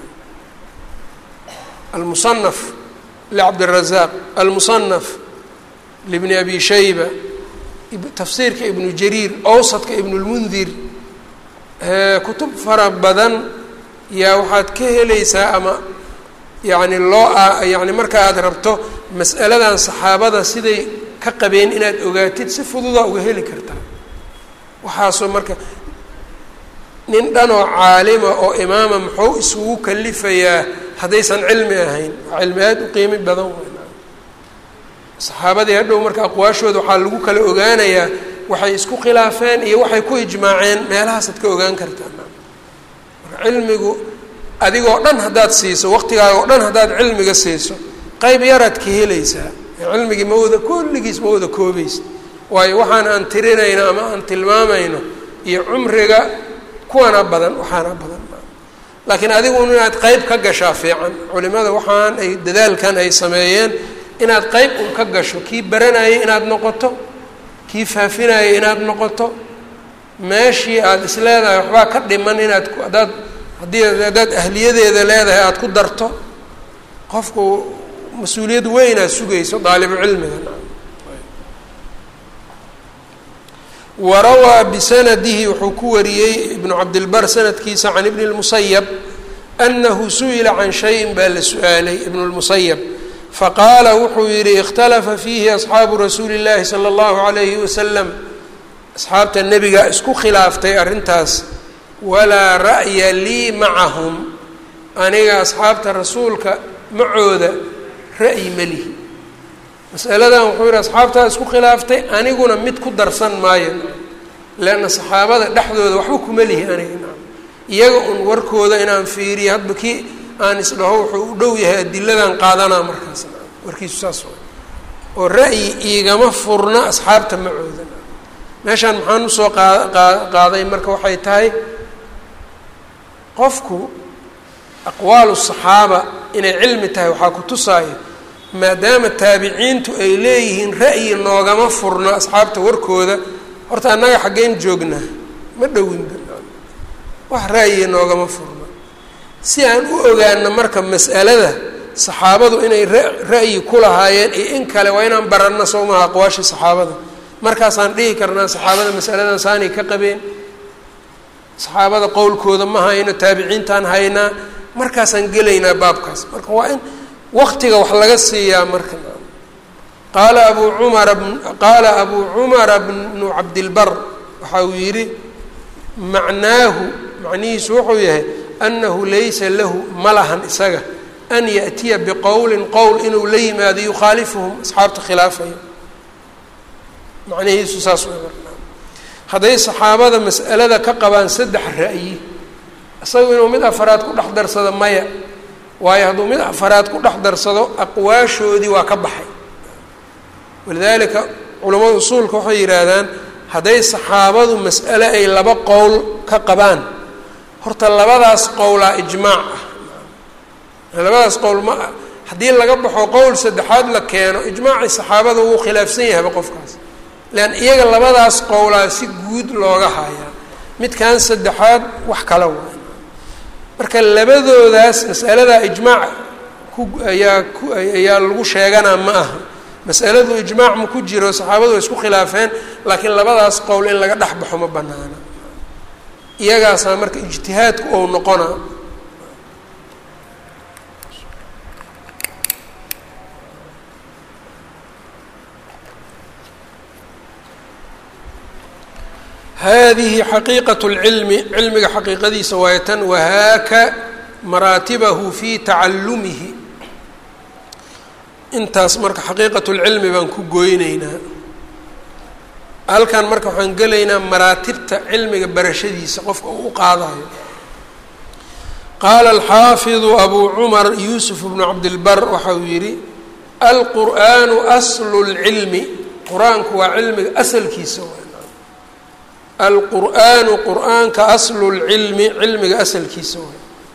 almusanaf lcabdiلrazaaq almusanaf libni abi shayba tafsiirka ibnu jariir owsadka ibn اlmundir kutub fara badan yaa waxaad ka helaysaa ama yacni loo yacni marka aad rabto mas'aladan saxaabada siday ka qabeen inaad ogaatid si fududaa uga heli kartaa waxaasoo marka nin dhanoo caalima oo imaama muxuu isugu kalifayaa haddaysan cilmi ahayn waa cilmi aada u qiimi badan weyn saxaabadii hadhow marka aqwaashooda waxaa lagu kala ogaanayaa waxay isku khilaafeen iyo waxay ku ijmaaceen meelahaasaad ka ogaan kartaa marka cilmigu adigoo dhan haddaad siiso waqtigaaga oo dhan haddaad cilmiga siiso qeyb yaraad ka helaysaa cilmigii ma wada kulligiis ma wada koobaysa waayo waxaan aan tirinayno ama aan tilmaamayno iyo cumriga kuwana badan waxaana badan laakiin adigu inaad qeyb ka gashaa fiican culimada waxaan ay dadaalkan ay sameeyeen inaad qeyb un ka gasho kii baranayay inaad noqoto kii faafinayay inaad noqoto meeshii aada is leedahay waxbaa ka dhiman inaad haddaad haddii haddaad ahliyadeeda leedahay aada ku darto qofku mas-uuliyad weynaad sugayso daalibu cilmiga warawaa bisanadihi wuxuu ku wariyey ibnu cabdilbar sanadkiisa can ibni lmusayab anahu su-ila can shayin baa la su-aalay ibnu lmusayab faqaala wuxuu yihi ikhtalafa fiihi asxaabu rasuuli llahi sala allahu alayhi wasalam asxaabta nebiga isku khilaaftay arrintaas walaa ra'ya lii macahum aniga asxaabta rasuulka macooda ra'yi melihi masaladan wuxuu yihi asxaabtaa isku khilaaftay aniguna mid ku darsan maayo leanna saxaabada dhexdooda waxba kuma lihi aniga iyaga un warkooda inaan fiiriyo hadba kii aan isdhaho wuxuu u dhow yahay adiladan qaadanaa markaas warkiisu saas wa oo ra'yi iigama furna asxaabta macooda meeshaan maxaan usoo qaa qaaday marka waxay tahay qofku aqwaalu saxaaba inay cilmi tahay waxaa ku tusaayo maadaama taabiciintu ay leeyihiin ra'yi noogama furno asxaabta warkooda horta annaga xaggeen joognaa ma dhowinba wax ra'yi noogama furno si aan u ogaano marka mas'alada saxaabadu inay ra'yi ku lahaayeen iyo in kale waa inaan baranno soo maha aqwaashii saxaabada markaasaan dhihi karnaa saxaabada masaladan saanay ka qabeen saxaabada qowlkooda ma hayno taabiciintaan haynaa markaasaan gelaynaa baabkaas marka waa in waqtiga wax laga siiyaa marka qaala abu cumara qaala abuu cumara bnu cabdilbar waxa uu yidhi macnaahu macnihiisu wuxuu yahay annahu laysa lahu ma lahan isaga an yaأtiya biqowlin qowl inuu la yimaado yukhaalifuhum asxaabta khilaafayo macnihiisu saas way marnaa hadday saxaabada mas'alada ka qabaan saddex ra'yi isagu inuu mid afaraad ku dhex darsado maya waayo hadduu mid afaraad ku dhex darsado aqwaashoodii waa ka baxay walidaalika culamada usuulka waxay yidhaahdaan hadday saxaabadu mas'ale ay laba qowl ka qabaan horta labadaas qowlaa ijmaac ah labadaas qowl ma haddii laga baxo qowl saddexaad la keeno ijmaacii saxaabada wuu khilaafsan yahayba qofkaas leanna iyaga labadaas qowlaa si guud looga hayaa midkan saddexaad wax kala waay marka labadoodaas mas'aladaa ijmaac ku ayaa ku ayaa lagu sheeganaa ma aha mas'aladu ijmaac ma ku jiro saxaabadu way isku khilaafeen laakiin labadaas qowl in laga dhex baxo ma banaana iyagaasaa marka ijtihaadku ou noqonaa hadihi xaqiiqaة اlcilmi cilmiga xaqiiqadiisa waayo tan wahaaka maraatibahu fi tacalumihi intaas marka xaqiiqaة اlcilmi baan ku goyneynaa halkan marka waxaan gelaynaa maraatibta cilmiga barashadiisa qofka uu u qaadayo qaala alxaafiظu abu cumar yuusuf bnu cabdilbar waxa uu yihi alqur'aanu aslu اlcilmi qur-aanku waa cilmiga asalkiisa alqur'aanu qur'aanka aslu lcilmi cilmiga asalkiisa way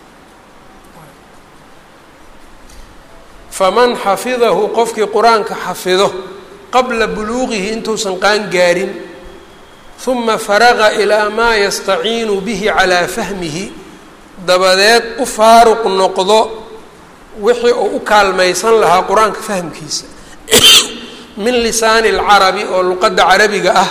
faman xafidahu qofkii qur-aanka xafido qabla buluuqihi intuusan qaan gaarin huma faraqa ilaa maa yastaciinu bihi calaa fahmihi dabadeed u faaruq noqdo wixii uu u kaalmaysan lahaa qur-aanka fahmkiisa min lisaani alcarabi oo luqadda carabiga ah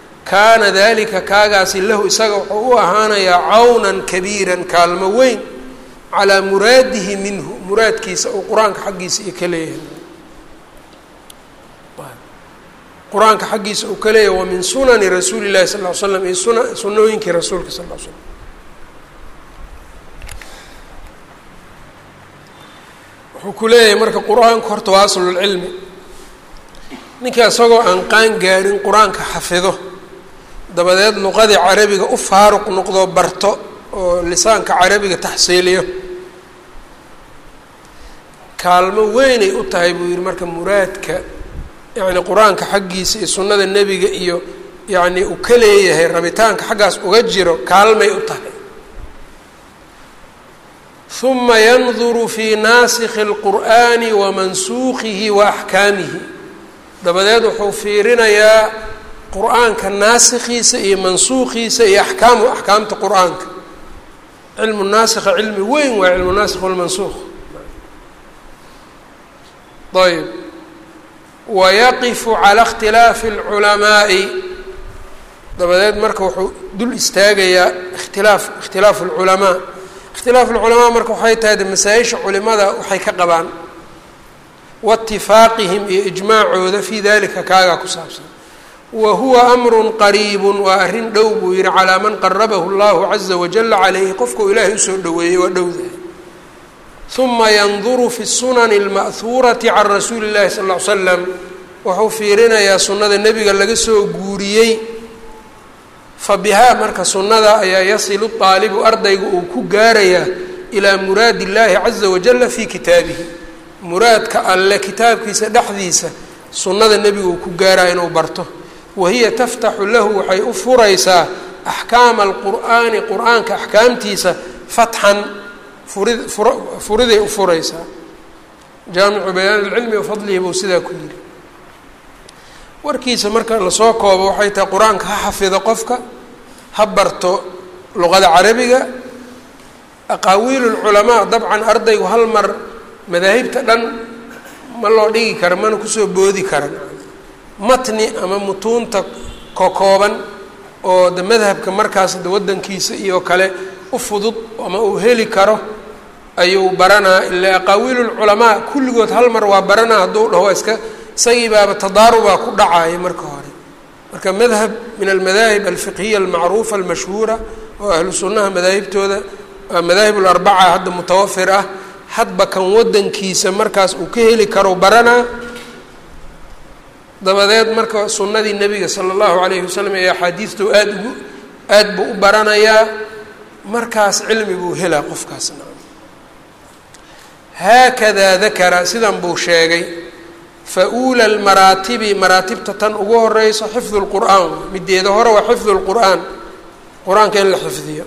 kaana dalika kaagaasi lahu isaga wuxuu u ahaanayaa cawnan kabiiran kaalmo weyn calaa muraadihi minhu muraadkiisa uu qur-aanka xaggiisa iyo ka leeyahay qur-aanka xaggiisa uu ka leeyahay wa min sunani rasuuli llahi sal ll ly slam iyo suna sunooyinkii rasuulka sal l slam wuxuu ku leeyahay marka qur-aanku horta waa aslulcilmi ninka isagoo aan qaan gaarin qur-aanka xafido dabadeed luqadii carabiga u faaruq noqdo barto oo lisaanka carabiga taxsiiliyo kaalmo weynay u tahay buu yihi marka muraadka yacni qur-aanka xaggiisa iyo sunnada nebiga iyo yacni uu ka leeyahay rabitaanka xaggaas uga jiro kaalmay u tahay huma yanduru fii naasikhi اlqur'ani wa mansuukihi wa axkaamihi dabadeed wuxuu fiirinayaa qur-aanka naasikhiisa iyo mansuukiisa iyo axkaamu axkaamta qur-aanka cilmu naasikha cilmi weyn waa cilmu naasikh walmansuuq ayb wayaqifu cala اkhtilaafi اlculamaa'i dabadeed marka wuxuu dul istaagayaa ikhtilaaf ikhtilaafu اlculamaa ikhtilaafu اlculamaa marka waxay tahay de masaa-isha culimada waxay ka qabaan waitifaaqihim iyo ijmaacooda fii dalika kaagaa ku saabsan wa huwa amru qariibu waa arrin dhow buu yihi calaa man qarabahu اllahu caza wajala calayhi qofkau ilaahay usoo dhoweeyey waa dhowdahay uma yanduru fi sunani اlma'huurati can rasuuli اllahi sal ll ly slam wuxuu fiirinayaa sunnada nebiga laga soo guuriyey fa bihaa marka sunnada ayaa yasilu daalibu ardayga uu ku gaarayaa ilaa muraadi اllahi caza wajala fi kitaabihi muraadka alle kitaabkiisa dhexdiisa sunnada nebiga uu ku gaaraya inuu barto wahiya taftaxu lahu waxay u furaysaa axkaama alqur'aani qur-aanka axkaamtiisa fatxan furid fura furiday u furaysaa jaamicu bayaan ilcilmi wa fadlihi buu sidaa ku yidhi warkiisa marka lasoo koobo waxay tahay qur-aanka ha xafido qofka ha barto luqada carabiga aqaawiil lculamaa dabcan ardaygu hal mar madaahibta dhan ma loo dhigi kara mana kusoo boodi karan matni ama mutuunta kokooban oo de madhabka markaas de waddankiisa iyo kale u fudud ama uu heli karo ayuu baranaa ila aqaawiil lculamaa kulligood hal mar waa baranaa hadduu dhaho waa iska isagii baaba tadaarubaa ku dhacaya marka hore marka madhab min almadaahib alfiqhiya almacruufa almashhuura oo ahlu sunnaha madaahibtooda madaahib larbaca hadda mutawafir ah hadba kan waddankiisa markaas uu ka heli karo baranaa dabadeed marka sunnadii nebiga sala allahu calayhi wasalam ee axaadiista aada ugu aad buu u baranayaa markaas cilmi buu helaa qofkaasna haakadaa dakara sidan buu sheegay fa uula lmaraatibi maraatibta tan ugu horeyso xifdu lqur'aan mideeda hore waa xifdu lqur'aan qur-aanka in la xifdiyo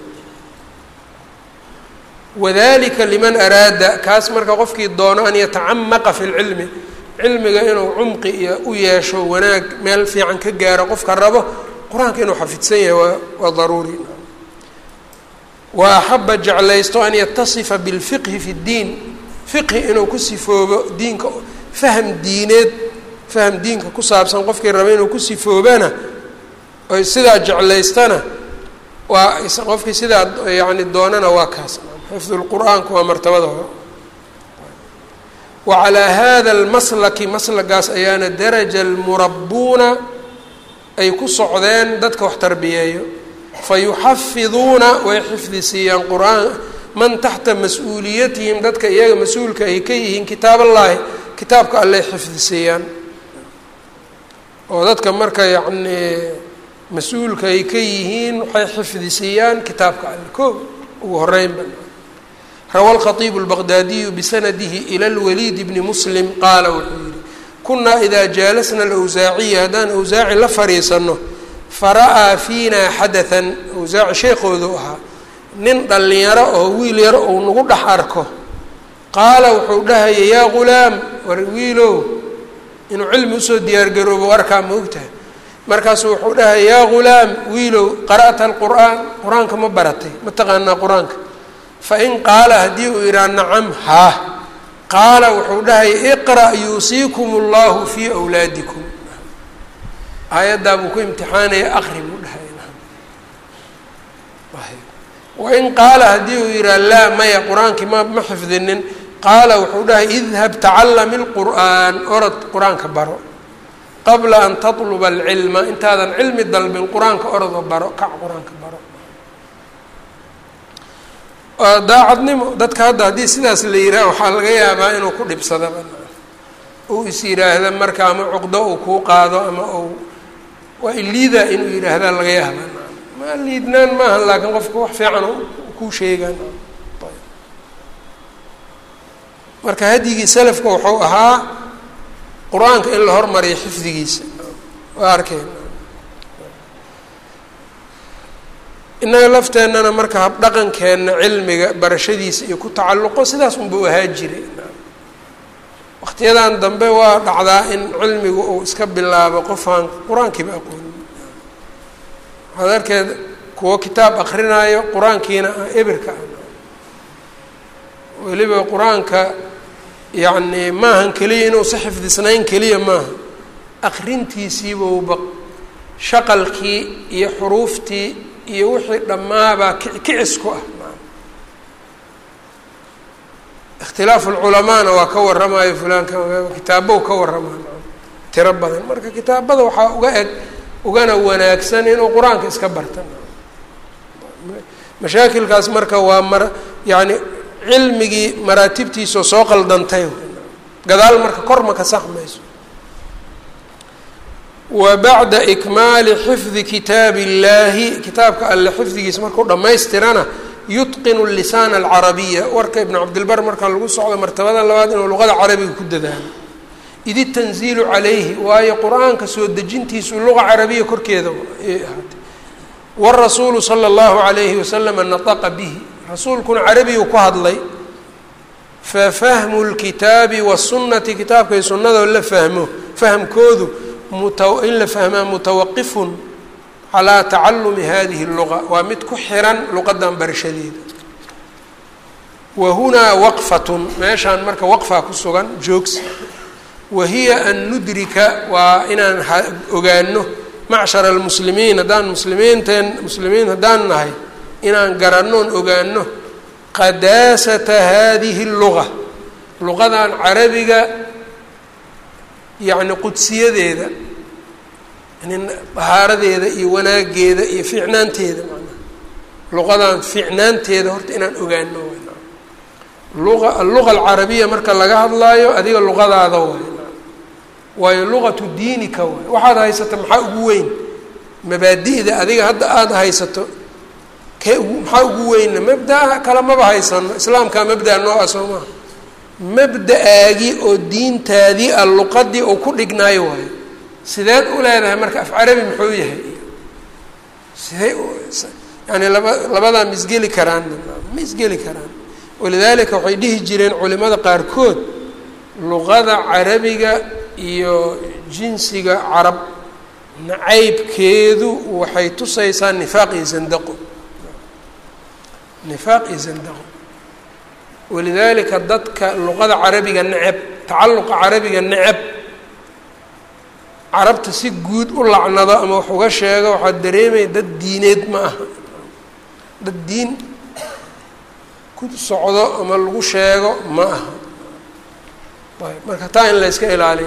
wadalika liman araada kaas marka qofkii doono an yatacamaqa fi lcilmi cilmiga inuu cumqi iyo u yeesho wanaag meel fiican ka gaaro qofka rabo qur-aanka inuu xafidsan yahay waa waa daruuri wa axaba jeclaysto an yatasifa bilfiqhi fi ddiin fiqhi inuu ku sifoobo diinka faham diineed faham diinka ku saabsan qofkii raba inuu ku sifoobana oy sidaa jeclaystana waa qofkii sidaa yani doonana waa kaas xifdu lqur-aanku waa martabada hore wa calaa hada almaslaki maslagaas ayaana daraja almurabbuuna ay ku socdeen dadka wax tarbiyeeyo fa yuxafiduuna way xifdi siiyaan qur-aan man taxta mas-uuliyatihim dadka iyaga mas-uulka ay ka yihiin kitaab allaahi kitaabka alley xifdi siiyaan oo dadka marka yacnii mas-uulka ay ka yihiin waxay xifdi siiyaan kitaabka alle ko ugu horeynba rawa alkhatiibu albaqdaadiyu bisanadihi ila lwaliid bni muslim qaala wuxuu yihi kunaa idaa jaalasna alawsaaciya haddaan awsaaci la fadhiisano fara'aa fiina xadathan awsaaci sheekoodu ahaa nin dhallinyaro oo wiil yaro uu nagu dhex arko qaala wuxuu dhahaya yaa ghulaam war wiilow inuu cilmi usoo diyaargaroobo arkaa ma ogtahay markaasuu wuxuu dhahaya yaa ghulaam wiilow qara'ta alqur'aan qur-aanka ma baratay ma taqaanaa qur-aanka fain qaala haddii uu yidhaha nacam haa qaala wuxuu dhahaya iqra' yuusiikum allahu fii wlaadikum aayaddaa buu ku imtixaanaya aqri buu dhahaya wain qaala haddii uu yidhaha laa maya qur-aankii ma ma xifdinin qaala wuxuu dhahay idhab tacallami lqur'aan orod qur-aanka baro qabla an tatluba alcilma intaadan cilmi dalbin qur-aanka orodoo baro kac qur-aanka baro daacadnimo dadka hadda haddii sidaas la yidhaha waxaa laga yaabaa inuu ku dhibsadaba uu is yidhaahda marka ama cuqdo uu kuu qaado ama uu waa iliida inuu yidhaahda laga yaaba ma liidnaan maaha laakiin qofka wax fiican kuu sheegaan marka hadyigii salafka wuxuu ahaa qur-aanka in la hormariyo xifdigiisa waa arkeen innaga lafteennana marka habdhaqankeenna cilmiga barashadiisa iyo ku tacalluqo sidaas unbuu ahaa jiray waqtiyadan dambe waa dhacdaa in cilmigu uu iska bilaabo qofaan qur-aankiiba aqoonin waxaad arkeed kuwo kitaab akrinaayo qur-aankiina ah ebirka ah weliba qur-aanka yacni maahan keliya inuusa xifdisnayn keliya maaha akrintiisiibauba shaqalkii iyo xuruuftii iyo wixii dhammaabaa kicis ku ah ikhtilaafu lculamaana waa ka waramayo fulaanka kitaabow ka waramayo tiro badan marka kitaabada waxaa uga eg ugana wanaagsan inuu qur-aanka iska barta mashaakilkaas marka waa mar yacni cilmigii maraatibtiisao soo qaldantay gadaal marka kor ma ka saxmayso wa bacda ikmaali xifdi kitaabi illaahi kitaabka alle xifdigiisa markuu dhammaystirana yutqinu lisaana alcarabiya warka ibnu cabdilbar marka lagu socdo martabada labaad inuu luqada carabiga ku dadaalo id itanziilu calayhi waayo qur-aanka soo dejintiisu luqa carabiya korkeeda ayay ahaatay warasuulu sala allahu calayhi wasalama nataqa bihi rasuulkuna carabigu ku hadlay fafahmu lkitaabi wasunnati kitaabka iyo sunnadoo la fahmo fahamkoodu in la fahmaa mutawaqifun calaa tacalumi hadihi اluga waa mid ku xiran luqadan barashadeeda wa hunaa waqfatun meeshaan marka waqfaa ku sugan joogsi wa hiya an nudrika waa inaan ogaano macshara almuslimiin haddaan muslimiinteen muslimiin haddaan nahay inaan garannoon ogaano qadaasata hadihi اluga luqadan carabiga yacni qudsiyadeeda yani dahaaradeeda iyo wanaageeda iyo fiicnaanteeda manaa luqadan fiicnaanteeda horta inaan ogaano lua alluqa alcarabiya marka laga hadlaayo adiga luqadaada waay waayo luqatu diinika waay waxaad haysato maxaa ugu weyn mabaadi'da adiga hadda aada haysato kee ugu maxaa ugu weynna mabdaa kale maba haysano islaamkaa mabdaa noo ah soo maha mabda-aagii oo diintaadii a luqadii uu ku dhignaayo waayo sideed u leedahay marka af carabi muxuu yahay sidee yani laba labadaa ma isgeli karaan ma isgeli karaan walidaalika waxay dhihi jireen culimada qaarkood luqada carabiga iyo jinsiga carab nacaybkeedu waxay tusaysaa nifaaq iyo zandaqo nifaaq iyo zandaqo walidaalika dadka luqada carabiga neceb tacalluqa carabiga neceb carabta si guud u lacnado ama wax uga sheego waxaad dareemaya dad diineed ma aha dad diin ku socdo ama lagu sheego ma aha ayb marka taa in la yska ilaaliyo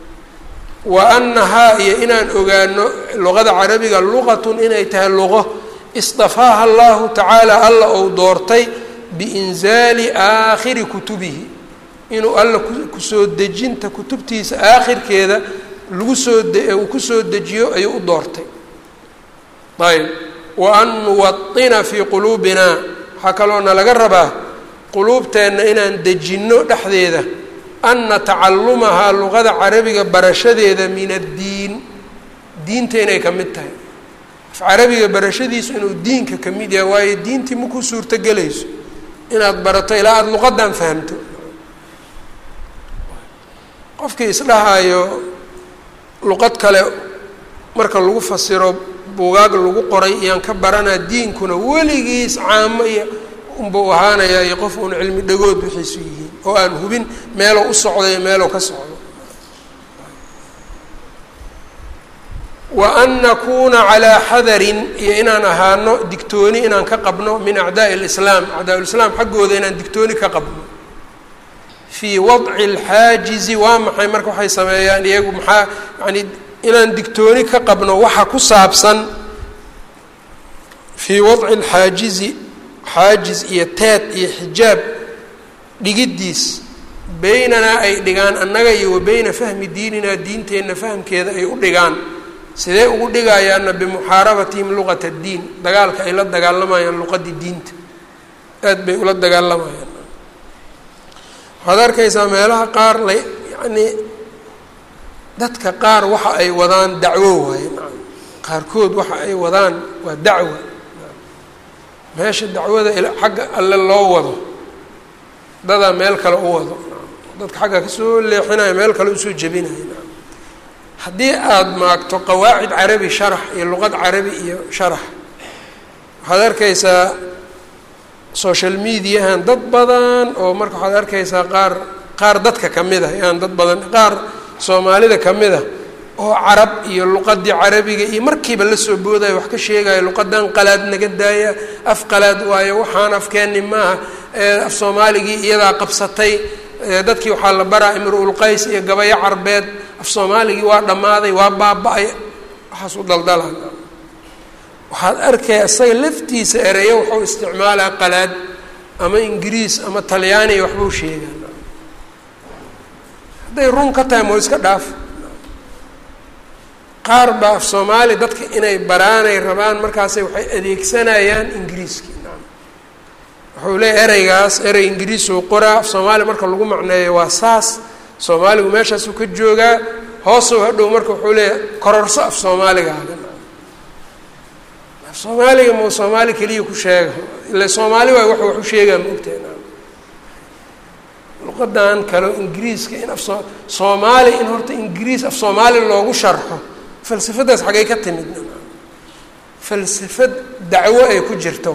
wa annahaa iyo inaan ogaano luqada carabiga luqatun inay tahay luqo istafaaha allahu tacaala alla ou doortay biinzaali aakhiri kutubihi inuu alla kusoo dejinta kutubtiisa aakhirkeeda lagu soo uu kusoo dejiyo ayuu u doortay ayb wa an nuwaطina fii quluubina waxaa kaloona laga rabaa quluubteenna inaan dejinno dhexdeeda ana tacalumahaa luqada carabiga barashadeeda min addiin diinta inay ka mid tahay af carabiga barashadiisu inuu diinka ka mid yahay waayo diintii ma ku suurtogelayso inaad barato ilaa aada luqadan fahamto qofkii isdhahayo luqad kale marka lagu fasiro buugaag lagu qoray iyaan ka baranaa diinkuna weligiis caamo iyo unbau ahaanayaa iyo qof uun cilmi dhagood wixiisu yihiin oo aan hubin meeloo u socdo iyo meeloo ka socdo wa an nakuuna calaa xadarin iyo inaan ahaano digtooni inaan ka qabno min acdaa'i lislaam acdaa-ulislaam xaggooda inaan digtooni ka qabno fii wadci alxaajizi waa maxay marka waxay sameeyaan iyagu maxaa yani inaan digtooni ka qabno waxa ku saabsan fii wadci alxaajizi xaajiz iyo teed iyo xijaab dhigiddiis beynanaa ay dhigaan annaga iyo wa beyna fahmi diininaa diinteenna fahamkeeda ay u dhigaan sidee ugu dhigayaanna bimuxaarabatihim luqata addiin dagaalka ay la dagaalamayaan luqadii diinta aad bay ula dagaalamayaan waxaad arkaysaa meelaha qaar la yacnii dadka qaar waxa ay wadaan dacwo waaye qaarkood waxa ay wadaan waa dacwa meesha dacwada xagga alle loo wado dadaa meel kale u wado dadka xagga kasoo leexinaya meel kale usoo jebinaya haddii aada maagto qawaacid carabi sharax iyo luqad carabi iyo sharax waxaad arkaysaa social mediahan dad badan oo marka waxaad arkaysaa qaar qaar dadka ka mid ah yaan dad badan qaar soomaalida ka mid a oo carab iyo luqadii carabiga iyo markiiba la soo boodaya wax ka sheegaya luqadan qalaad naga daaya af qalaad waayo waxaan afkeenni maaha af soomaaligii iyadaa qabsatay dadkii waxaa la baraa imru-ulqays iyo gabayo carbeed af soomaaligii waa dhammaaday waa baaba-ay waxaas u daldalaan waxaad arkaya isaga laftiisa ereyo waxuu isticmaalaa qalaad ama ingiriis ama talyaaniya waxbuu sheegaa hadday run ka tahay moo iska dhaaf qaar baa af soomaali dadka inay baraanay rabaan markaasay waxay adeegsanayaan ingiriiskii wuxuu leeyahy ereygaas erey ingiriisuu qoraa af soomaali marka lagu macneeyo waa saas soomaaligu meeshaasuu ka joogaa hoosow hadhow marka wuxuu leeyahay kororso af soomaaligaaga af soomaaliga mau soomaali keliya ku sheega ile soomaali waay wax waxu sheegaa ma ogtahay luqadan kaleo ingiriiska in af soo soomaali in horta ingiriis af soomaali loogu sharxo falsafadaas xaggay ka timid falsafad dacwo ay ku jirto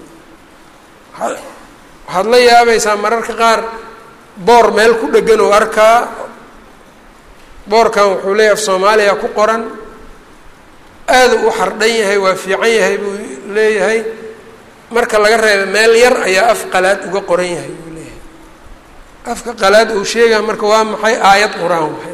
waxaad la yaabaysaa mararka qaar boor meel ku dhegan oo arkaa boorkan wuxuu leeyahay af soomaaliya ku qoran aada u xardhan yahay waa fiican yahay buu leeyahay marka laga reeba meel yar ayaa af qalaad uga qoran yahay buu leeyahay afka qalaad uu sheegaya marka waa maxay aayad qur-aan waay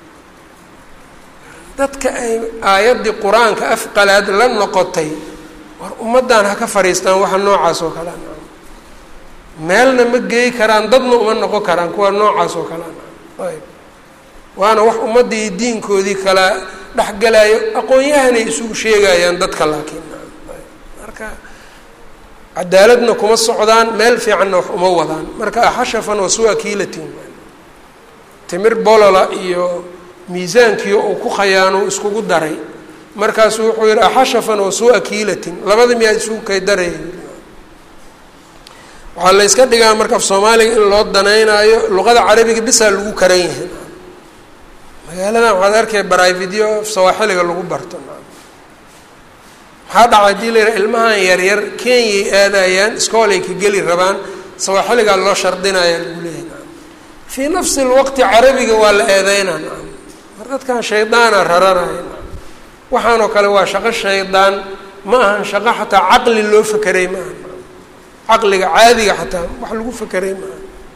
dadka ay aayaddii qur-aanka af qalaad la noqotay war ummaddan ha ka fadhiistaan waxa noocaas oo kale meelna ma geey karaan dadna uma noqon karaan kuwa noocaas oo kale ayb waana wax ummaddii diinkoodii kala dhexgalayo aqoon-yahanay isugu sheegayaan dadka laakiin marka cadaaladna kuma socdaan meel fiicanna wax uma wadaan marka axashafan wasua kiilatin timir bolola iyo miisaankii uu ku khayaano iskugu daray markaasuu wuxuu yihi axashafan wasua kiilatin labada miyaa isugu kay daraya waxaa la yska dhigaa marka af soomaaliga in loo danaynaayo luqada carabiga bisaa lagu karan yahay magaaladan waxaad arkaya baraavidyo sawaaxiliga lagu barto maxaa dhaca hadii la yidhaha ilmahan yaryar kenyay aadayaan iskoolay ka geli rabaan sawaaxiligaa loo shardinaya lagu leeyahay fii nafsi lwaqti carabiga waa la eedeynaa mar dadkan shaydaana raranaya waxaanoo kale waa shaqo shaydaan ma ahan shaqo xataa caqli loo fakeray ma aha caqliga caadiga xataa wax lagu fakeray ma aha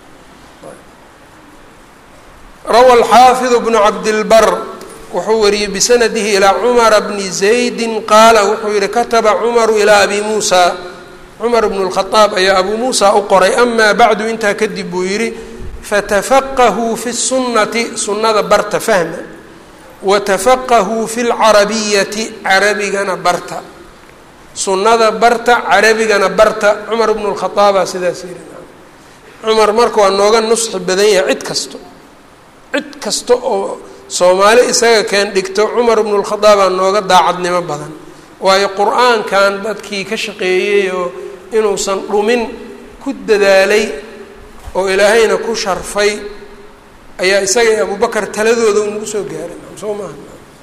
rawa alxaafidu bnu cabdilbar wuxuu wariyey bisanadihi ilaa cumara bni zaydi qaala wuxuu yihi kataba cumaru ilaa abi muusa cumar bnu lkhadaab ayaa abuu muusa u qoray amaa bacdu intaa kadib buu yidhi fatafaqahuu fi sunnati sunnada barta fahma watafaqahuu fi lcarabiyati carabigana barta sunnada barta carabigana barta cumar bnu lkhadaabaa sidaas yidhi cumar marka waa nooga nusxi badan yahay cid kasto cid kasta oo soomaali isaga keen dhigto cumar bnu lkhadaabaa nooga daacadnimo badan waayo qur-aankan dadkii ka shaqeeyey oo inuusan dhumin ku dadaalay oo ilaahayna ku sharfay ayaa isaga iyo abubakar taladooda unagu soo gaaray soo maaha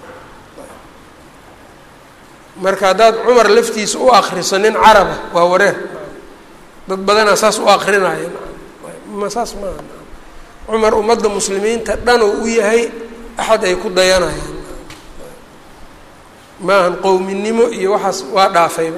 marka haddaad cumar laftiisa u akriso nin caraba waa wareer dad badanaa saas u akrinaya ma saas maaha cumar ummadda muslimiinta dhan oo u yahay axad ay ku dayanayaan maahan qowminimo iyo waxaas waa dhaafayba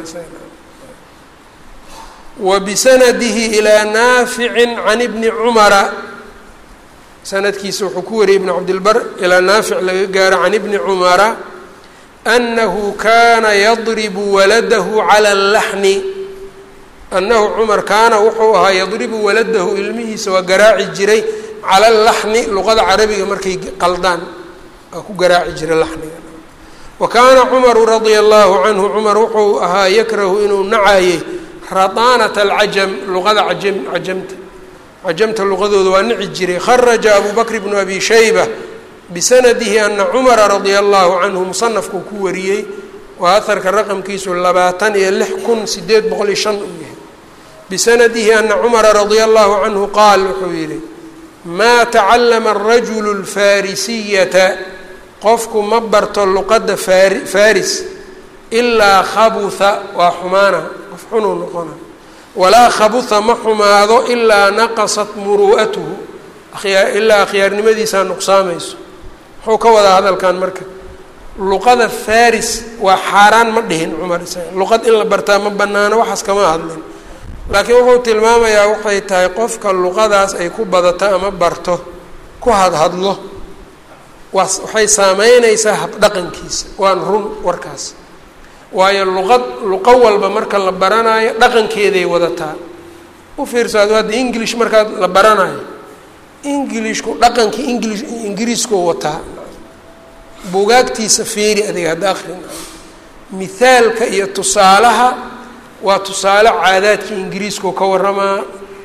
wa bisanadihi ilaa naaficin can ibni cumara sanadkiisa wuxuu ku wariyay ibn cabdilbar ilaa naafic laga gaaro can ibni cumara anahu kana yadribu waladahu cala allaxni annahu cumar kaana wuxuu ahaa yadribu waladahu ilmihiisa waa garaaci jiray cala laxni luqada carabiga markay qaldaan waa ku garaaci jiray laxniga wa kaana cumaru radia allahu canhu cumar wuxuu ahaa yakrahu inuu nacayey radaanata alcajam luqada cajam cajamta cajamta luqadooda waa nici jiray kharaja abu bakr bnu abi shayba bisanadihi ana cumara radia allahu canhu musanafkuu ku wariyey waa aharka raqamkiisu labaatan iyo lix kun sideed boqol iyo shan uu yahay bisanadihi ana cumara radia allahu canhu qaal wuxuu yihi maa tacallama arajulu lfarisiyata qofku ma barto luqadda fari faris ilaa khabuha waa xumaana qof xunuu noqona walaa khabuha ma xumaado ilaa naqasat muru'atuhu ayaa ilaa akhyaarnimadiisaa nuqsaamayso muxuu ka wadaa hadalkan marka luqada faris waa xaaraan ma dhihin cumar isaga luqad in la bartaa ma banaano waxaas kama hadlin laakiin wuxuu tilmaamayaa waxay tahay qofka luqadaas ay ku badato ama barto ku hadhadlo waa waxay saameynaysaa habdhaqankiisa waan run warkaas waayo luqad luqo walba marka la baranayo dhaqankeeday wadataa u fiirso ad hadda english markaad la baranayo englishku dhaqankii english ingiriiskuu wataa buugaagtiisa feeri adiga hadda akrin mithaalka iyo tusaalaha waa tusaale caadaadkii ingiriiskuu ka waramaa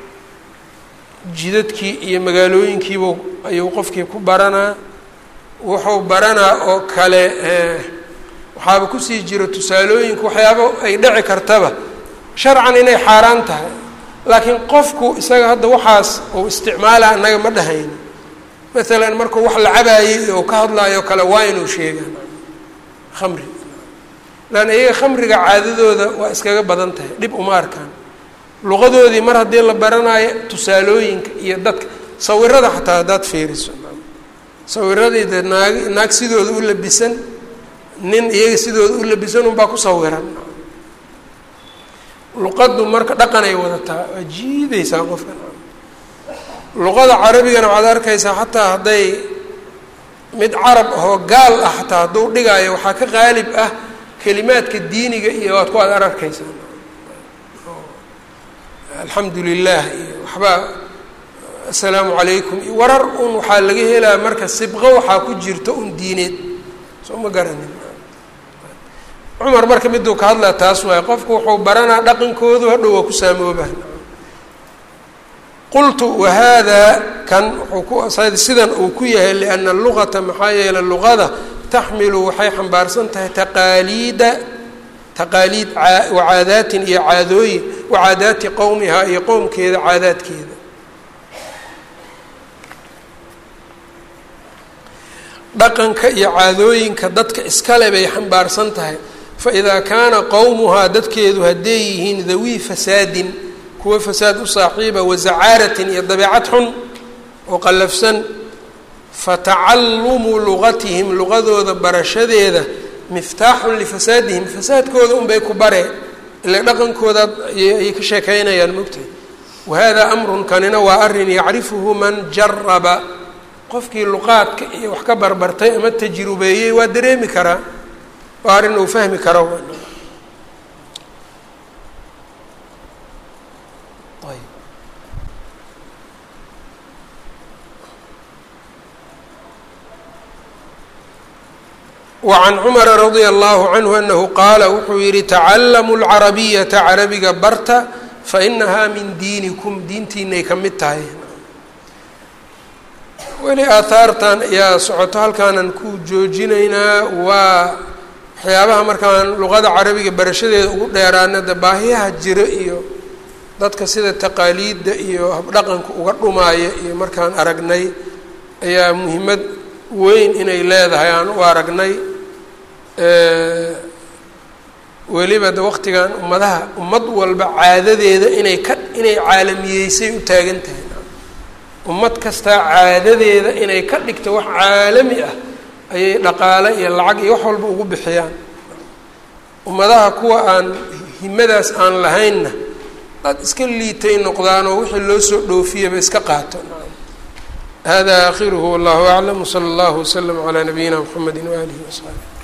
jidadkii iyo magaalooyinkiibu ayuu qofkii ku baranaa wuxuu baranaa oo kale waxaaba kusii jiro tusaalooyinku waxyaaba ay dhici kartaba sharcan inay xaaraan tahay laakiin qofku isaga hadda waxaas uu isticmaala annaga ma dhahayno maalan markuu wax la cabaayey oo ka hadlaayo kale waa inuu sheegaan khamri lan iyaga khamriga caadadooda waa iskaga badan tahay dhib uma arkaan luqadoodii mar haddii la baranaayo tusaalooyinka iyo dadka sawirada xataa haddaad fiiriso sawiradii dee naag naag sidooda u labisan nin iyaga sidooda u labisan unbaa ku sawiran luqaddu marka dhaqanay wadataa waa jiidaysaa qofka luqada carabigana waxaad arkaysaa xataa hadday mid carab ahoo gaal ah xataa hadduu dhigaayo waxaa ka qaalib ah kelimaadka diiniga iyo waad ku ad ar arkaysaa alxamdu lilah iyo waxbaa assalaamu calaykum iyo warar un waxaa laga helaa marka sibqo waxaa ku jirto un diineed soo ma garanin cumar marka miduu ka hadlaa taas waaye qofku wuxuu baranaa dhaqankoodu hadhow waa ku saamooba qultu wahada kan wuxuu ku sidan uu ku yahay liana luqata maxaa yeeley luqada taxmilu waxay xambaarsan tahay taqaaliida taqaaliid wacaadaatin iyo caadooyin wacaadaati qowmihaa iyo qowmkeeda caadaadkeeda dhaqanka iyo caadooyinka dadka iskale bay xambaarsan tahay faidaa kaana qowmuhaa dadkeedu hadday yihiin dawii fasaadin kuwa fasaad u saaxiiba wazacaaratin iyo dabeecad xun oo qallafsan fatacallumu luqatihim luqadooda barashadeeda miftaaxun lifasaadihim fasaadkooda unbay ku bare ila dhaqankooda ayay ka sheekaynayaan mogtahay wahada amrun kanina waa arrin yacrifuhu man jaraba qofkii luqaadka iyo wax ka barbartay ama tajrubeeyey waa dareemi karaa waa arrin uu fahmi karo wacan cumara radia allahu canhu anahu qaala wuxuu yihi tacallamu lcarabiyata carabiga barta fainahaa min diinikum diintiinay ka mid tahay weli aahaartan ayaa socoto halkaanan ku joojinaynaa waa waxyaabaha markaan luqada carabiga barashadeeda ugu dheeraana de baahiyaha jiro iyo dadka sida taqaaliidda iyo habdhaqanka uga dhumaaya iyo markaan aragnay ayaa muhiimad weyn inay leedahay aan u aragnay weliba de waqtigan ummadaha ummad walba caadadeeda inay ka inay caalamiyeysay u taagan tahay ummad kastaa caadadeeda inay ka dhigto wax caalami ah ayay dhaqaale iyo lacag iyo wax walba ugu bixiyaan ummadaha kuwa aan himadaas aan lahaynna dad iska liitay noqdaanoo wixii loo soo dhoofiyaba iska qaato hada aakhiruhu wallahu aclam wsala allahu waslama calaa nabiyina mxamedi waaalihi wasaxbi